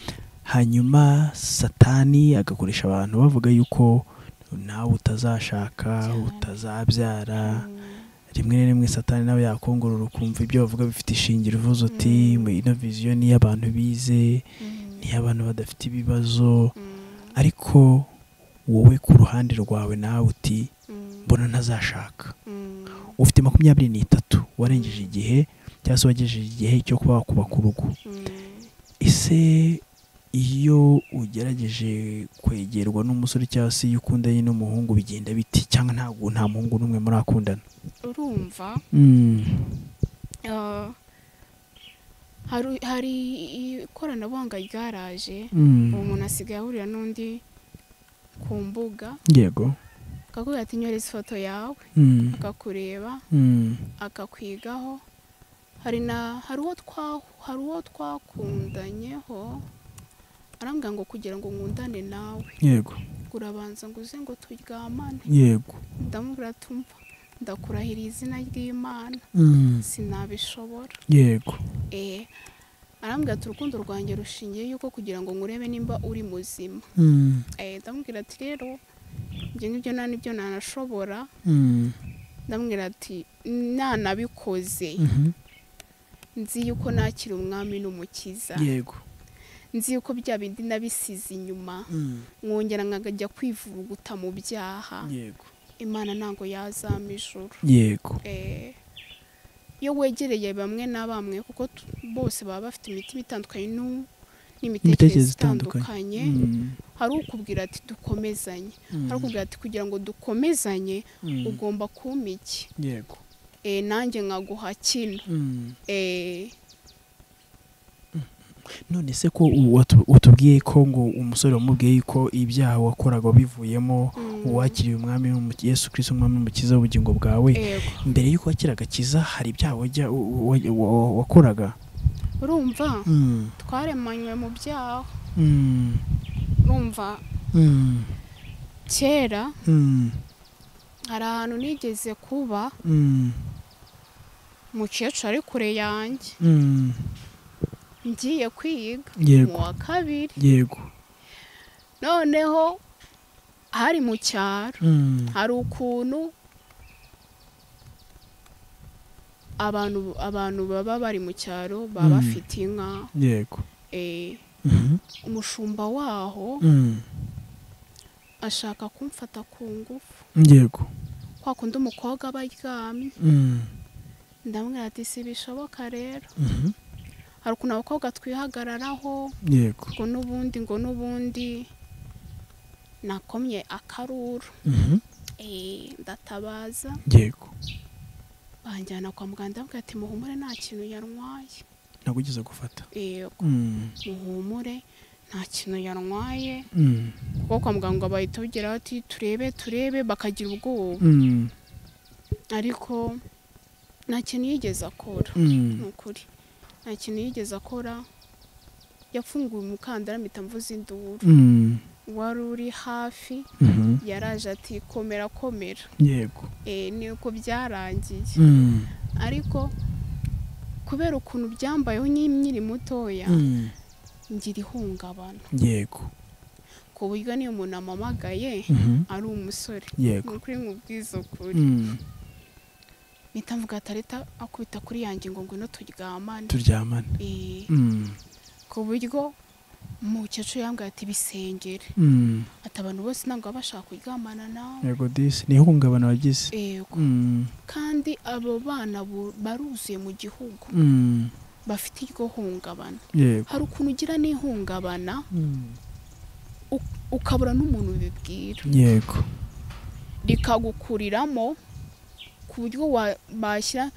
hanyuma satani agakoresha abantu bavuga yuko nawe utazashaka Cyane. utazabyara Mm, rimwe na rimwe satani nawe yakongorora ukumva ibyo bavuga bifite ishingiro uvuze uti Mm. "Mwe, ino viziyo ni iy'abantu bize mm, ni iy'abantu badafite ibibazo mm, ariko wowe ku ruhande rwawe nawe uti mm, mbona ntazashaka mm, ufite makumyabiri n'itatu warengeje igihe cyangwa se wagejeje igihe cyo kuba wakubaka urugo mm. ese iyo ugerageje kwegerwa n'umusore cyangwa se iyo ukundanye n'umuhungu bigenda biti cyangwa ntabwo nta muhungu n'umwe murakundana urumva ah, hari- hari ikoranabuhanga ryaraje uwo muntu asigaye ahurira n'undi ku mbuga yego akakubwira ati nyoreza ifoto yawe Mm. akakureba Mm. akakwigaho hari na hari uwo twa- hari uwo twakundanyeho arambwira ngo kugira ngo nkundane nawe yego urabanza ngo uze ngo turyamane yego ndamubwira tumva ndakurahira izina ry'imana Mm. sinabishobora yego eh arambwira ati urukundo rwanjye rushingiye yuko kugira ngo nkurebe nimba uri muzima Mm. eh ndamubwira ati rero ibyo ngibyo nta nibyo nanashobora Mm. ndamubwira ati nanabikoze Mhm. nzi yuko nakira umwami n'umukiza yego nzi yuko bya bindi nabisize inyuma Mm. mwongera nkajya kwivuruguta mu byaha yego imana ntabwo yazama ijuru yego Eh, iyo wegereye bamwe na bamwe kuko tu- bose baba bafite imitima itandukanye nu- n'imitekerereze Imitekerereze itandukanye. itandukanye Mm. hari ukubwira ati dukomezanye hari Mm. ukubwira ati kugira ngo dukomezanye Mm. ugomba kumpa iki yego Eh, nanjye nkaguha kino Mm. Eh, none se ko u- watu- utubwiye ko ngo umusore wamubwiye yuko ibyaha wakoraga wabivuyemo mm, uwakiriye umwami w'umuki- yesu kirisito umwami w'umukiza w'ubugingo bwawe yego. mbere y'uko wakira agakiza hari ibyaha wajya- wa- wa- wa- wakoraga urumva Mm. twaremanywe mu byaha Mm. urumva Mm. kera Mm. hari ahantu nigeze kuba Mm. mukecuru ari kure yanjye Mm. ngiye kwiga mu yego wa kabiri yego noneho hari mu cyaro Mm. hari ukuntu abantu abantu baba bari mu cyaro baba Mm. bafite inka yego eh, Mhm. umushumba waho Mm. ashaka kumfata ku ngufu yego kwa kundi umukobwa aba aryamye Mm. ndamubwira ati si bishoboka rero Mhm. hari ukuntu abakobwa twihagararaho yego ngo n'ubundi ngo n'ubundi nakomye akaruru Mhm. eh, ndatabaza yego banjyana kwa muganga ndabwira ati muhumure nta kintu yarwaye ntabwo ugeze gufata yego Mm. muhumure nta kintu yarwaye Mm. kuko kwa muganga bahita bageraho ati turebe turebe bakagira ubwoba Mm. ariko nta kintu yigeze akora ni Mm. ukuri nta kintu yigeze akora yafunguye umukandara mpita mvuza induru Mm. wari uri hafi Mhm. yaraje ati komera komera yego Eh, ni uko byarangiye Mm. ariko kubera ukuntu byambayeho nk'imyiri mutoya Mm. ngira ihungabana yego ku buryo niyo umuntu amamagaye Mhm. ari umusore ni yego ukuri mu bwizukuri Mm. mpita mvuga ati "Areta, akubita kuri yanjye ngo ngwino turyamane turyamane Eh, Mm. ku buryo umukecuru yambwiye ati bisengere Mm. ati abantu bose ntabwo baba bashaka kuryamana nawe yego disi ni ihungabana wagize yego Mm. kandi abo bana bu- baruzuye mu gihugu Mm. bafite iryo hungabana yego hari ukuntu ugira n'ihungabana Mm. uk- ukabura n'umuntu ubibwira yego rikagukuriramo ku buryo wa- bashyira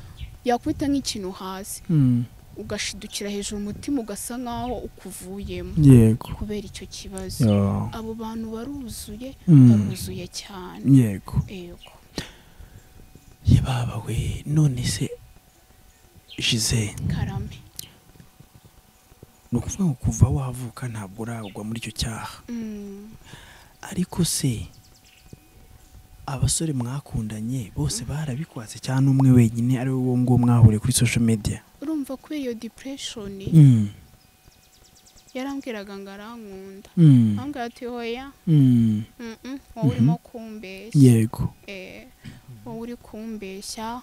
yakubita nk'ikintu hasi Mm. ugashidukira hejuru umutima ugasa nk'aho ukuvuyemo yego kubera icyo kibazo Yo. abo bantu baruzuye Mm. baruzuye cyane yego yego baba we none se Gisele karame ni ukuvuga ngo kuva wavuka ntabwo uragwa muri icyo cyaha Mm, ariko se abasore mwakundanye bose barabikwatse cyangwa umwe wenyine ari wowe nguwo mwahuriye kuri social media urumva kuri iyo depression yarambwiraga ngo arankunda Mm. ahambwira ati hoya Mm. mm-mm, wowe urimo kumbeshya yego Eh, wowe uri kumbeshya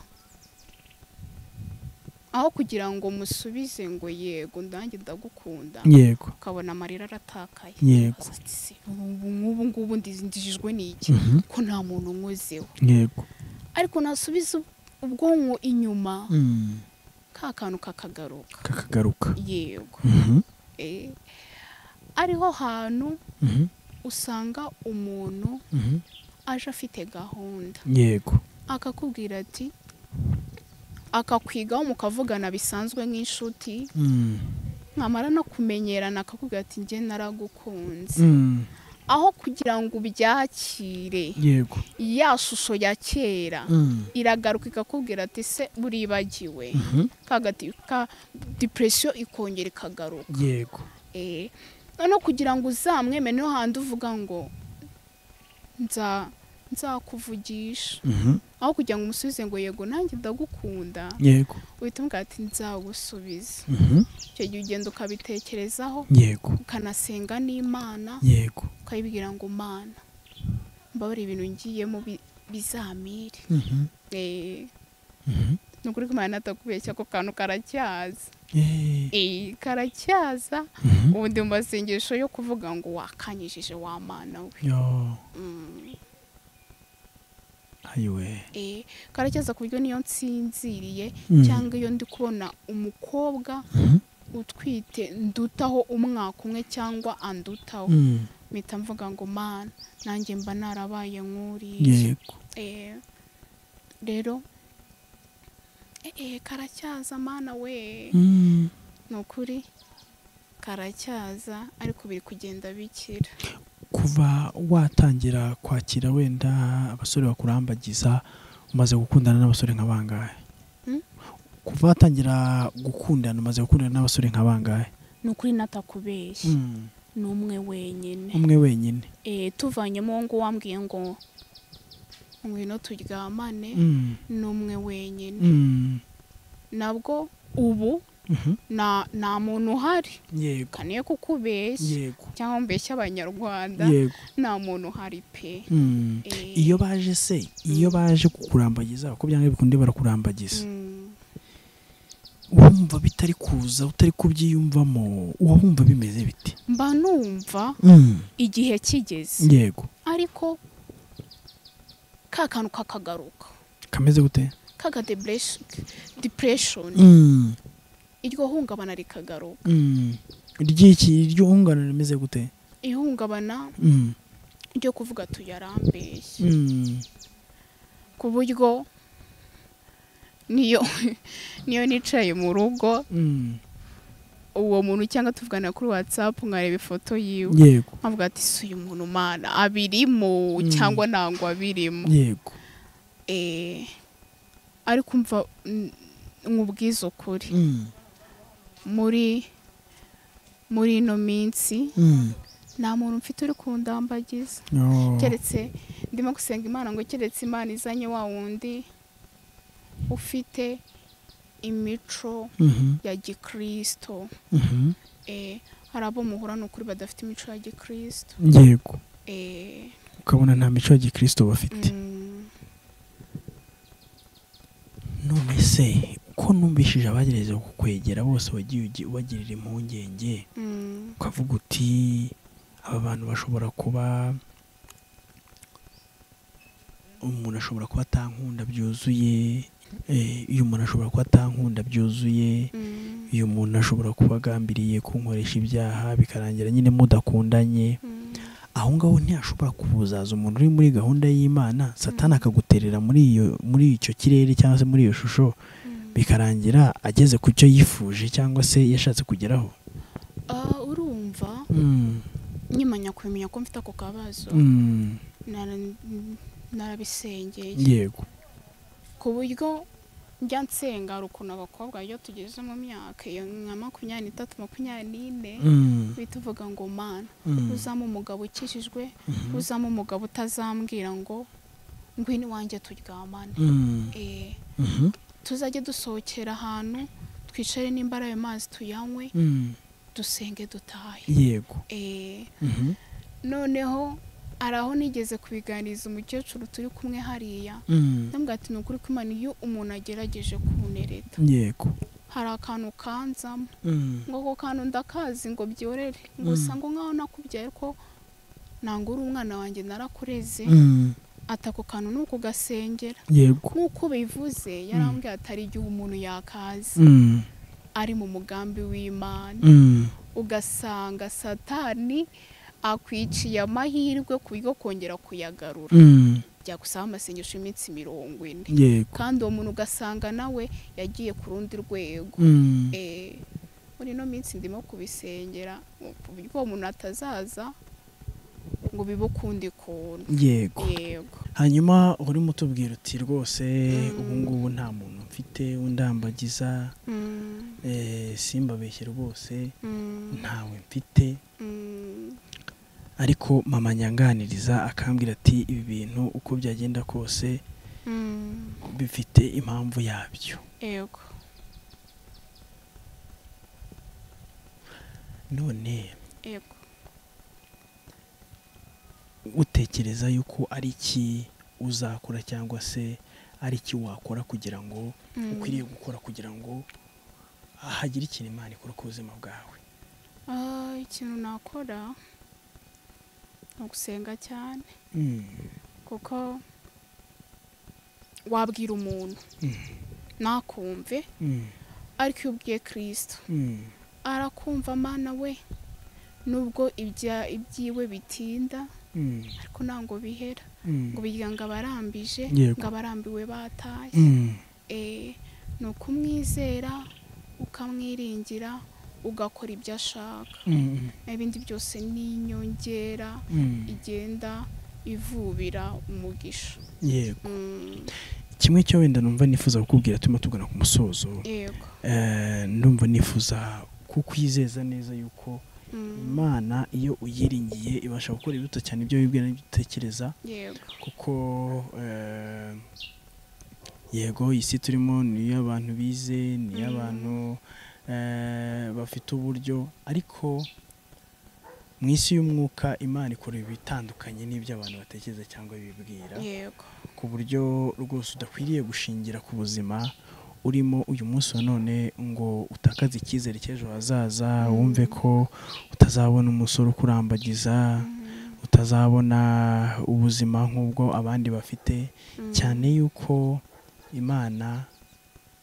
aho kugira ngo musubize ngo yego ndange ndagukunda yego ukabona amarira aratakaye Yego. Ati, "Se, ubu ngubu ngubu ndizindijijwe n'iki Mhm. ko nta muntu nkozeho yego ariko nasubiza ub- ubwonko inyuma Mm. ka kantu kakagaruka kakagaruka yego Mhm. Eh, ariho hantu Mhm. usanga umuntu Mhm. aje afite gahunda yego akakubwira ati akakwigaho mukavugana bisanzwe nk'inshuti Mm. nkamara no kumenyerana akakubwira ati njye naragukunze Mm. aho kugira ngo ubyakire yego ya shusho ya kera Mm. iragaruka ikakubwira ati se buribagiwe Mhm. kagati ka depression ikongera ikagaruka yego eh noneho kugira ngo uzamweme niho handi uvuga ngo nza nzakuvugisha Mhm. aho kugira ngo umusubize ngo yego nanjye ndagukunda yego uhita umubwira ati nzagusubiza Mhm. icyo gihe ugenda ukabitekerezaho yego ukanasenga n'imana yego ukayibwira ngo mana mbabare ibintu ngiyemo bi- bizamire Mhm. eh Mhm. ni ukuri ko imana atakubeshya ako kantu karacyaza Eh. eh karacyaza Mhm. ubu ndi mu masengesho yo kuvuga ngo wakanyijije wa mana we Yo. Mm, ayiwe eh, karacyaza ku buryo niyo nsinziriye Mm. cyangwa iyo ndi kubona umukobwa Mhm. utwite ndutaho umwaka umwe cyangwa andutaho Mm. mpita mvuga ngo mana nanjye mba narabaye nk'uriya yego Eh, rero eh, eh, karacyaza mana we Mm. ni ukuri karacyaza ariko biri kugenda bikira kuva watangira kwakira wenda abasore bakurambagiza umaze gukundana n'abasore nka bangahe Hmm? kuva watangira gukundana umaze gukundana n'abasore nka bangahe ni ukuri natakubeshya ni umwe wenyine umwe wenyine eh, tuvanyemo ngo wambwiye ngo ngwino turyamane Mm. ni umwe wenyine Mm. nabwo ubu Mhm. na nta muntu uhari yego kaniye kukubeshya yego cyangwa mbeshya abanyarwanda yego nta muntu uhari pe Mm. Eh, iyo baje se iyo baje kukurambagiza uko byanga bikunde barakurambagiza mm, wumva bitari kuza utari kubyiyumvamo uba wumva bimeze biti mba numva igihe kigeze yego ariko ka kantu kakagaruka kameze gute kaka depression- depression Mm. iryo hungabana rikagaruka Mm. ry'iki ry'ungana rimeze gute ihungabana Mm. ryo kuvuga tuyarambeshya Mm. ku buryo niyo niyo nicaye mu rugo Mm. uwo muntu cyangwa tuvugana kuri whatsapp nkareba ifoto yiwe yego nkavuga ati si uyu muntu mana abirimo Mm. cyangwa ntabwo abirimo yego Eh, ariko umva mm, nkubwize ukuri Mm. muri muri ino minsi Mm. nta muntu mfite uri kundambagiza Yo. keretse ndimo gusenga imana ngo keretse imana izanye wa wundi ufite imico Mhm. ya gikristo Mhm. Eh, hari abo muhura ni ukuri badafite imico ya gikristo yego Eh, ukabona nta mico ya gikristo bafite mm, none se ko numvishije abagerageza kukwegera bose wagiye ugi- ubagirira impungenge mm. ukavuga uti aba bantu bashobora kuba umuntu ashobora kuba atankunda byuzuye eh, uyu muntu ashobora kuba atankunda byuzuye Mm, uyu muntu ashobora kuba agambiriye kunkoresha ibyaha bikarangira nyine mudakundanye mm, aho ngaho ntiyashobora kubuzaza umuntu uri muri gahunda y'imana satani akaguterera muri iyo muri icyo kirere cyangwa se muri iyo shusho mm. bikarangira ageze ku cyo yifuje cyangwa se yashatse kugeraho Ah, urumva Mm, nyimanya kubimenya ko mfite ako kabazo mm, nara- narabisengeye yego ku buryo njya nsenga hari ukuntu abakobwa iyo tugeze mu myaka iyo nka makumyabiri n'itatu makumyabiri n'ine Mm, uhita uvuga ngo mana mm, uzamo umugabo ukijijwe mhm, uzamo umugabo utazambwira ngo ngwino iwanjye turyamane mm, Eh, mhm, tuzajye dusohokera ahantu twicare nimba ari ayo mazi tuyanywe mm, dusenge dutahe yego Eh, Mhm, noneho hari aho nigeze kubiganiriza umukecuru turi kumwe hariya mm, ndamubwira ati ni ukuri ko imana iyo umuntu agerageje kunereta yego hari akantu kanzamo Mm, ngo ako kantu ndakazi ngo byorere ngo Mm. usanga nk'aho nakubyaye ko ntabwo uri umwana wanjye narakureze mm, ati ako kantu ni ukugasengera yego nk'uko bivuze yarambwiye ati hari igihe umuntu yakaza Mm, ari mu mugambi w'imana mm, ugasanga satani akwiciye amahirwe ku byo kongera kuyagarura mm, byagusaba amasengesho y'iminsi mirongo ine yego kandi uwo muntu ugasanga nawe yagiye ku rundi rwego Mm, Eh, muri ino minsi ndimo kubisengera ku buryo uwo muntu atazaza ngo bibe ukundi kuntu yego yego hanyuma urimo utubwira uti rwose Mm. ubu ngubu nta muntu mfite undambagiza Mm, eh, simbabeshye rwose mm, ntawe mfite mm, ariko mama nyanganiriza akambwira ati ibi bintu uko byagenda kose mm, bifite impamvu yabyo yego none yego utekereza yuko ari iki uzakora cyangwa se ari iki wakora kugira ngo Mm. ukwiriye gukora kugira ngo hagire ikintu imana ikora ku buzima bwawe Ah, ikintu nakora ni ugusenga cyane Mm, kuko wabwira umuntu Mm. nakumve mm, ariko iyo ubwiye kirisito mm, arakumva mana we nubwo ibya ibyiwe bitinda mm, ariko ntabwo bihera mm. ngo birya ngo abarambije Yego. ngo abarambiwe bataye Mm, Eh, ni ukumwizera ukamwiringira ugakora ibyo ashaka mm, naho ibindi byose ni inyongera mm, igenda ivubira umugisha yego Mm, kimwe cyo wenda numva nifuza kukubwira turimo tugana ku musozo yego eh, ndumva nifuza kukwizeza neza yuko Mm, imana iyo uyiringiye ibasha gukora ibiruta cyane ibyo wibwira n'ibyo utekereza yego kuko eh, yego isi turimo ni iy'abantu bize ni iy'abantu eh, bafite uburyo ariko mu isi y'umwuka imana ikora ibitandukanye n'ibyo abantu batekereza cyangwa bibwira yego ku buryo rwose udakwiriye gushingira ku buzima urimo uyu munsi wa none ngo utakaze icyizere cy'ejo hazaza wumve ko utazabona umusore ukurambagiza Mm, utazabona ubuzima nk'ubwo abandi bafite mm, cyane yuko imana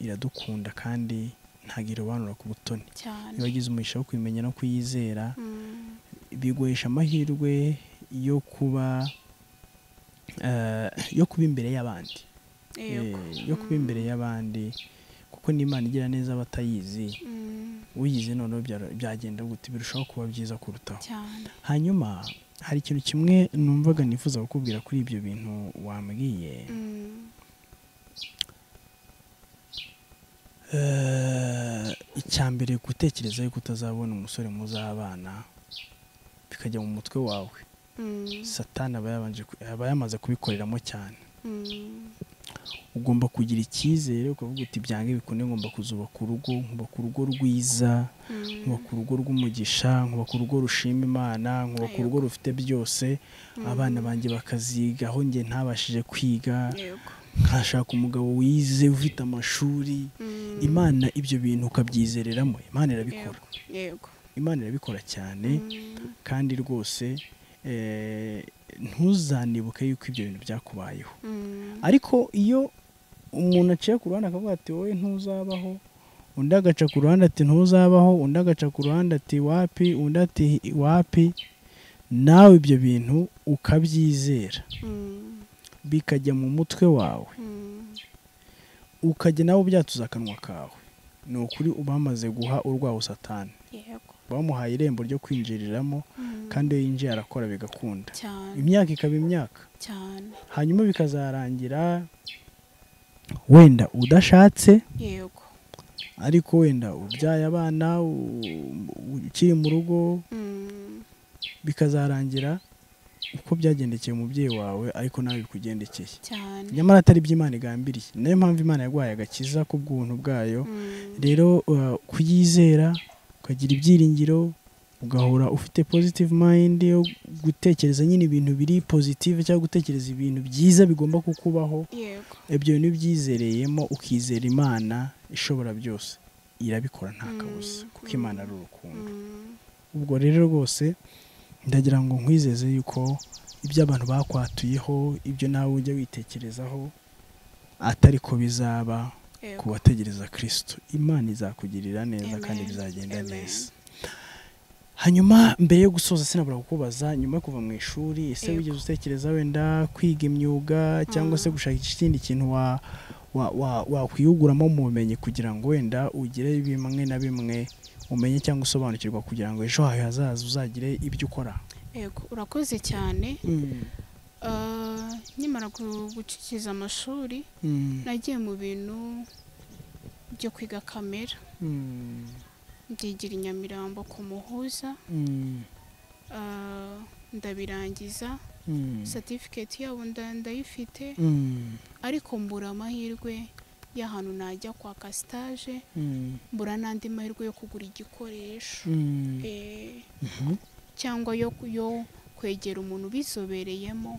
iradukunda kandi ntabwo irobanura ku butoni cyane iyo wagize umugisha wo kuyimenya no kuyizera Mm, biguhesha amahirwe yo kuba eh, yo kuba imbere y'abandi yego Eh, yo kuba imbere y'abandi kuko n'imana igira neza abatayizi Mm, uyize noneho byaro- byagenda gute birushaho kuba byiza kurutaho cyane hanyuma hari ikintu kimwe numvaga nifuza kukubwira kuri ibyo bintu wambwiye Mm, Eh, icya mbere gutekereza yuko utazabona umusore muzabana bikajya mu mutwe wawe mm, satani aba yabanje ku- aba yamaze kubikoreramo cyane mm, ugomba kugira icyizere ukavuga uti byange bikunde ngomba kuzubaka urugo nkubaka urugo rwiza mm, nkubaka urugo rw'umugisha nkubaka urugo rushima imana nkubaka urugo Yego. rufite byose mm, abana banjye bakaziga aho njye ntabashije kwiga yego nkashaka umugabo wize ufite amashuri Mm, imana ibyo bintu ukabyizereramo imana irabikora yego imana irabikora cyane Mm, kandi rwose eh, ntuzanibuke yuko ibyo bintu byakubayeho mm, ariko iyo umuntu aciye ku ruhande akavuga ati wowe ntuzabaho undi agaca ku ruhande ati ntuzabaho undi agaca ku ruhande ati wapi undi ati wapi nawe ibyo bintu ukabyizera mm, bikajya mu mutwe wawe mm, ukajya nawe ubyatuza akanwa kawe ni ukuri ubamaze guha urwaho satani yego bamuhaye irembo ryo kwinjiriramo Mm, kandi iyo yinjiye arakora bigakunda cyane imyaka ikaba imyaka cyane hanyuma bikazarangira wenda udashatse yego ariko wenda ubyaye abana u- u- ukiri mu rugo Mm, bikazarangira uko byagendekeye umubyeyi wawe ariko nawe bikugendekeye cyane nyamara atari iby'imana igambiriye niyo mpamvu imana yaguhaye agakiza k'ubwuntu bwayo Mm, rero uh, kuyizera ukagira ibyiringiro ugahora ufite positive mind yo gutekereza nyine ibintu biri positive cyangwa gutekereza ibintu byiza bigomba kukubaho yego ibyo bintu iyo ubyizereyemo ukizera imana ishobora byose irabikora nta kabuza Mm, kuko imana ari urukundo Mm, ubwo rero rwose ndagira ngo nkwizeze yuko ibyo abantu bakwatuyeho ibyo nawe ujya witekerezaho atari ko bizaba ku yego bategereza kirisito imana izakugirira neza Amen. kandi bizagenda Amen. neza hanyuma mbere yo gusoza sinabura kukubaza nyuma yo kuva mu ishuri ese Yego. wigeze utekereza wenda kwiga imyuga cyangwa se Mm. gushaka ikindi kintu wa wa- wa- wakwihuguramo mu bumenyi kugira ngo wenda ugire bimwe na bimwe umenye cyangwa usobanukirwa kugira ngo ejo hawe hazaza uzagire ibyo ukora yego urakoze cyane Ah, nkimara gu- gucikiza amashuri Mm. nagiye mu bintu byo kwiga kamera Mm. mbyigira i nyamirambo ku muhuza Mm. Ah, ndabirangiza Mm. satifiketi yabo nda- ndayifite Mm. ariko mbura amahirwe y'ahantu najya kwaka sitaje Mm. mbura n'andi mahirwe yo kugura igikoresho Mm. Eh, Mhm. cyangwa yo yo kwegera umuntu ubizobereyemo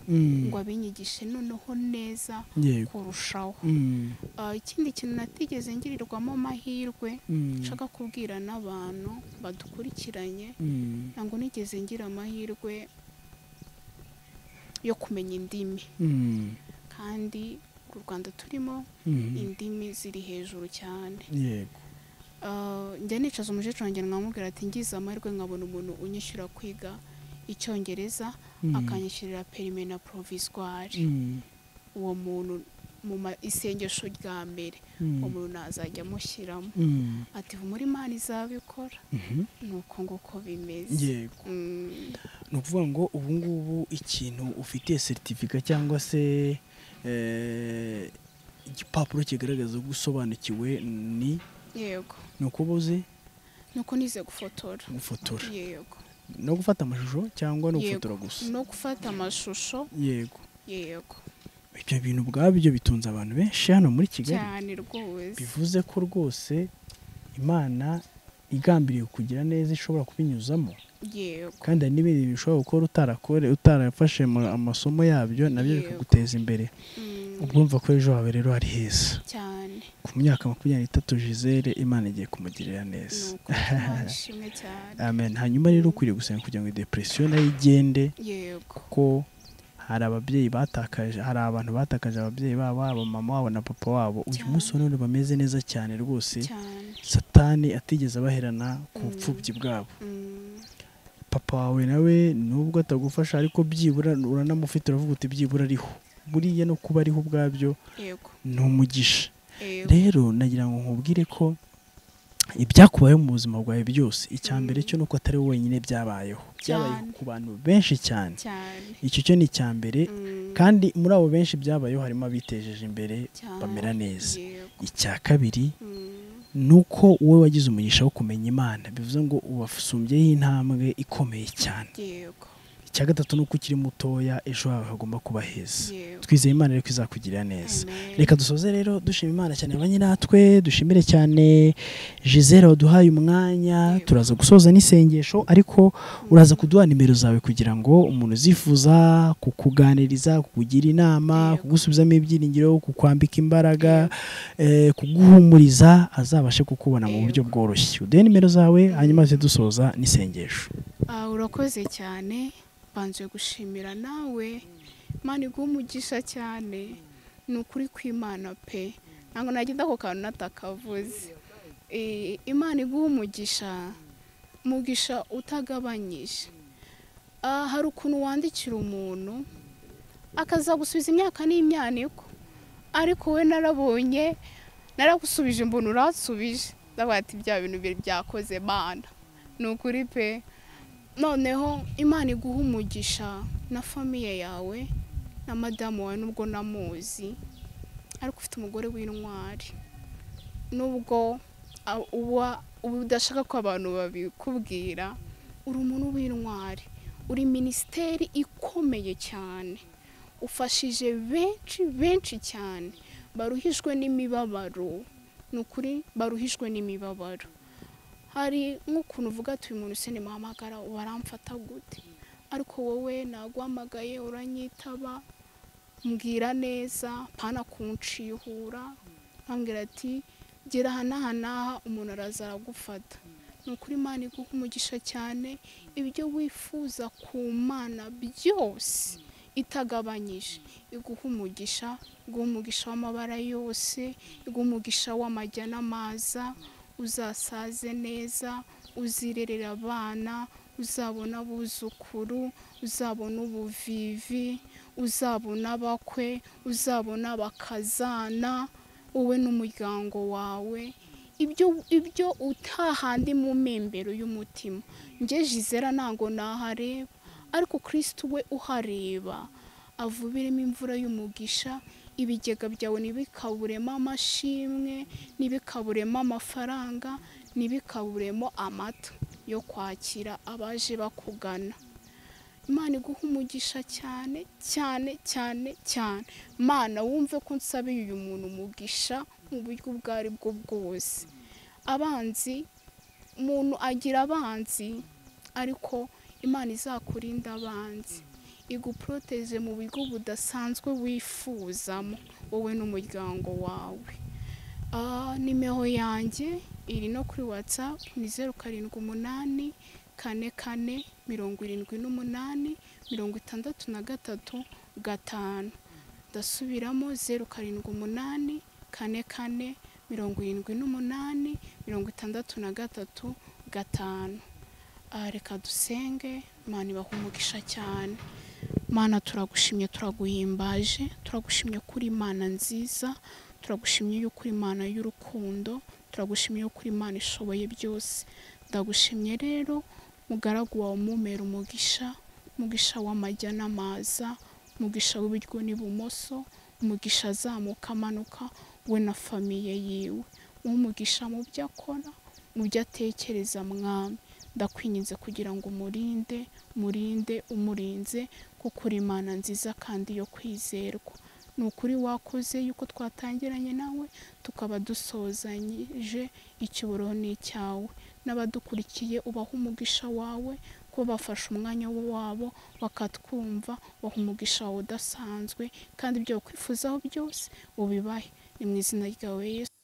ngo abinyigishe noneho neza yego kurushaho Mm. Ah, ikindi kintu natigeze ngirirwamo amahirwe Mm. nshaka kubwira n'abantu badukurikiranye Mm. ntabwo nigeze ngira amahirwe yo kumenya indimi Mm. kandi u rwanda turimo Mhm. indimi ziri hejuru cyane yego Ah, njya nicaza umukecuru wanjye nkamubwira ati ngize amahirwe nkabona umuntu unyishyura kwiga icyongereza Mm. akanyishyurira perime na proviswari Mm. uwo muntu mu ma- isengesho rya mbere Mm. uwo muntu nazajya amushyiramo Mm. ati muri imana izabikora Mhm. ni uko nguko bimeze yego Mm, ni ukuvuga ngo ubu ngubu ikintu ufitiye seritifika cyangwa se eh, igipapuro kigaragaza ko usobanukiwe ni yego ni ukuba uzi nuko nize gufotora gufotora yego no gufata amashusho cyangwa no Yego. gufotora gusa no gufata amashusho yego yego ibyo bintu ubwabyo bitunze abantu benshi hano muri kigali cyane rwose bivuze ko rwose imana igambiriye kugira neza ishobora kubinyuzamo yego kandi hari n'ibindi bintu ushobora gukora utarakore utarafashe mu- amasomo yabyo nabyo Yego. bikaguteza imbere Mm, ubwo mva ko ejo hawe rero hari heza cyane ku myaka makumyabiri n'itatu jizere imana igiye kumugirira neza nuko twashimwe cyane amen hanyuma rero ukwiriye gusenga kugira ngo depresiyo nayo igende yego kuko hari ababyeyi batakaje hari abantu batakaje ababyeyi babo aba mama wabo na papa wabo uyu Cyane. munsi wa none bameze neza cyane rwose cyane satani atigeze abaherana ku Mm. bupfubyi bwabo Mm, papa wawe nawe nubwo atagufasha ariko byibura uranamufite uravuga uti byibura ariho buriya no kuba ariho ubwabyo yego ni umugisha yego rero nagira ngo nkubwire ko ibyakubayeho mu buzima bwawe byose icya mbere Mm. cyo ni uko atari wowe wenyine byabayeho byabaye Cyane. ku bantu benshi cyane cyane icyo cyo ni icya mbere Mm, kandi muri abo benshi byabayeho harimo abitejeje imbere cyane bamera neza yego icya kabiri Mm, ni uko wowe wagize umugisha wo kumenya imana bivuze ngo ubasumbyeho intambwe ikomeye cyane yego icya gatatu ni uko ukiri mutoya ejo hawe hagomba kuba heza yego twizeye imana rero ko izakugirira neza Amen. reka dusoze rero dushima imana cyane ba nyiratwe dushimire cyane gisele waduhaye umwanya Yego. turaza gusoza n'isengesho ariko uraza kuduha nimero zawe kugira ngo umuntu uzifuza kukuganiriza kukugira inama Yego. kugusubizamo ibyiringiro kukwambika imbaraga eh, kuguhumuriza azabashe kukubona mu buryo bworoshye uduhe nimero zawe hanyuma duhite dusoza n'isengesho Ah, urakoze cyane banze gushimira nawe imana iguha umugisha cyane ni ukuri kw'imana pe ntabwo nagira ako kantu natakavuze Eh, imana iguha umugisha umugisha utagabanyije Ah, hari ukuntu wandikira umuntu akaza gusubiza imyaka n'imyaniko ariko we narabonye naragusubije mbona uransubije ndavuga ati bya bintu biri byakoze mana ni ukuri pe noneho imana iguha umugisha na famiye yawe na madamu wawe nubwo namuzi ariko ufite umugore w'intwari nubwo a- uba uba udashaka ko abantu babikubwira uri umuntu w'intwari uri minisiteri ikomeye cyane ufashije benshi benshi cyane baruhijwe n'imibabaro ni ukuri baruhijwe n'imibabaro hari nk'ukuntu uvuga ati uyu muntu se nimuhamagara baramfata gute ariko wowe naguhamagaye uranyitaba mbwira neza mpana kunshihura nkambwira ati gera aha n'aha n'aha umuntu araza aragufata ni ukuri imana iguha umugisha cyane ibyo wifuza ku mana byose itagabanyije iguha umugisha iguha umugisha w'amabara yose iguha umugisha w'amajya n'amaza uzasaze neza uzirerera abana uzabona abuzukuru uzabona ubuvivi uzabona abakwe uzabona abakazana wowe n'umuryango wawe ibyo ibyo utahandi mu mpembero y'umutima njye jizera ntago nahareba ariko kirisiti we uhareba avubiremo imvura y'umugisha ibigega byawe ntibikaburemo amashimwe ntibikaburemo amafaranga ntibikaburemo amata yo kwakira abaje bakugana imana iguha umugisha cyane cyane cyane cyane mana wumve ko nsabiye uyu muntu umugisha mu buryo ubwo ari bwo bwose abanzi umuntu agira abanzi ariko imana izakurinda abanzi iguporoteje mu buryo budasanzwe wifuzamo wowe n'umuryango wawe Ah, nimero yanjye iri no kuri watsapu ni zeru karindwi umunani kane kane mirongo irindwi n'umunani mirongo itandatu na gatatu gatanu ndasubiramo zeru karindwi umunani kane kane mirongo irindwi n'umunani mirongo itandatu na gatatu gatanu Ah, reka dusenge imana ibaha umugisha cyane mana turagushimye turaguhimbaje turagushimye kuri imana nziza turagushimye yuko uri imana y'urukundo turagushimye yuko uri imana ishoboye byose ndagushimye rero mugaragu wawe umumera umugisha umugisha w'amajya n'amaza umugisha w'iburyo n'ibumoso umugisha azamuka amanuka we na famiye yiwe uwo umugisha mu byo akora mu byo atekereza mwami ndakwinginze kugira ngo umurinde umurinde umurinze kuko uri imana nziza kandi yo kwizerwa ni ukuri wakoze yuko twatangiranye nawe tukaba dusozanyije icyuburo ni icyawe n'abadukurikiye ubaha umugisha wawe ko bafashe umwanya wabo bakatwumva baha umugisha wawe udasanzwe kandi ibyo bakwifuzaho byose ubibahe ni mu izina ryawe yesu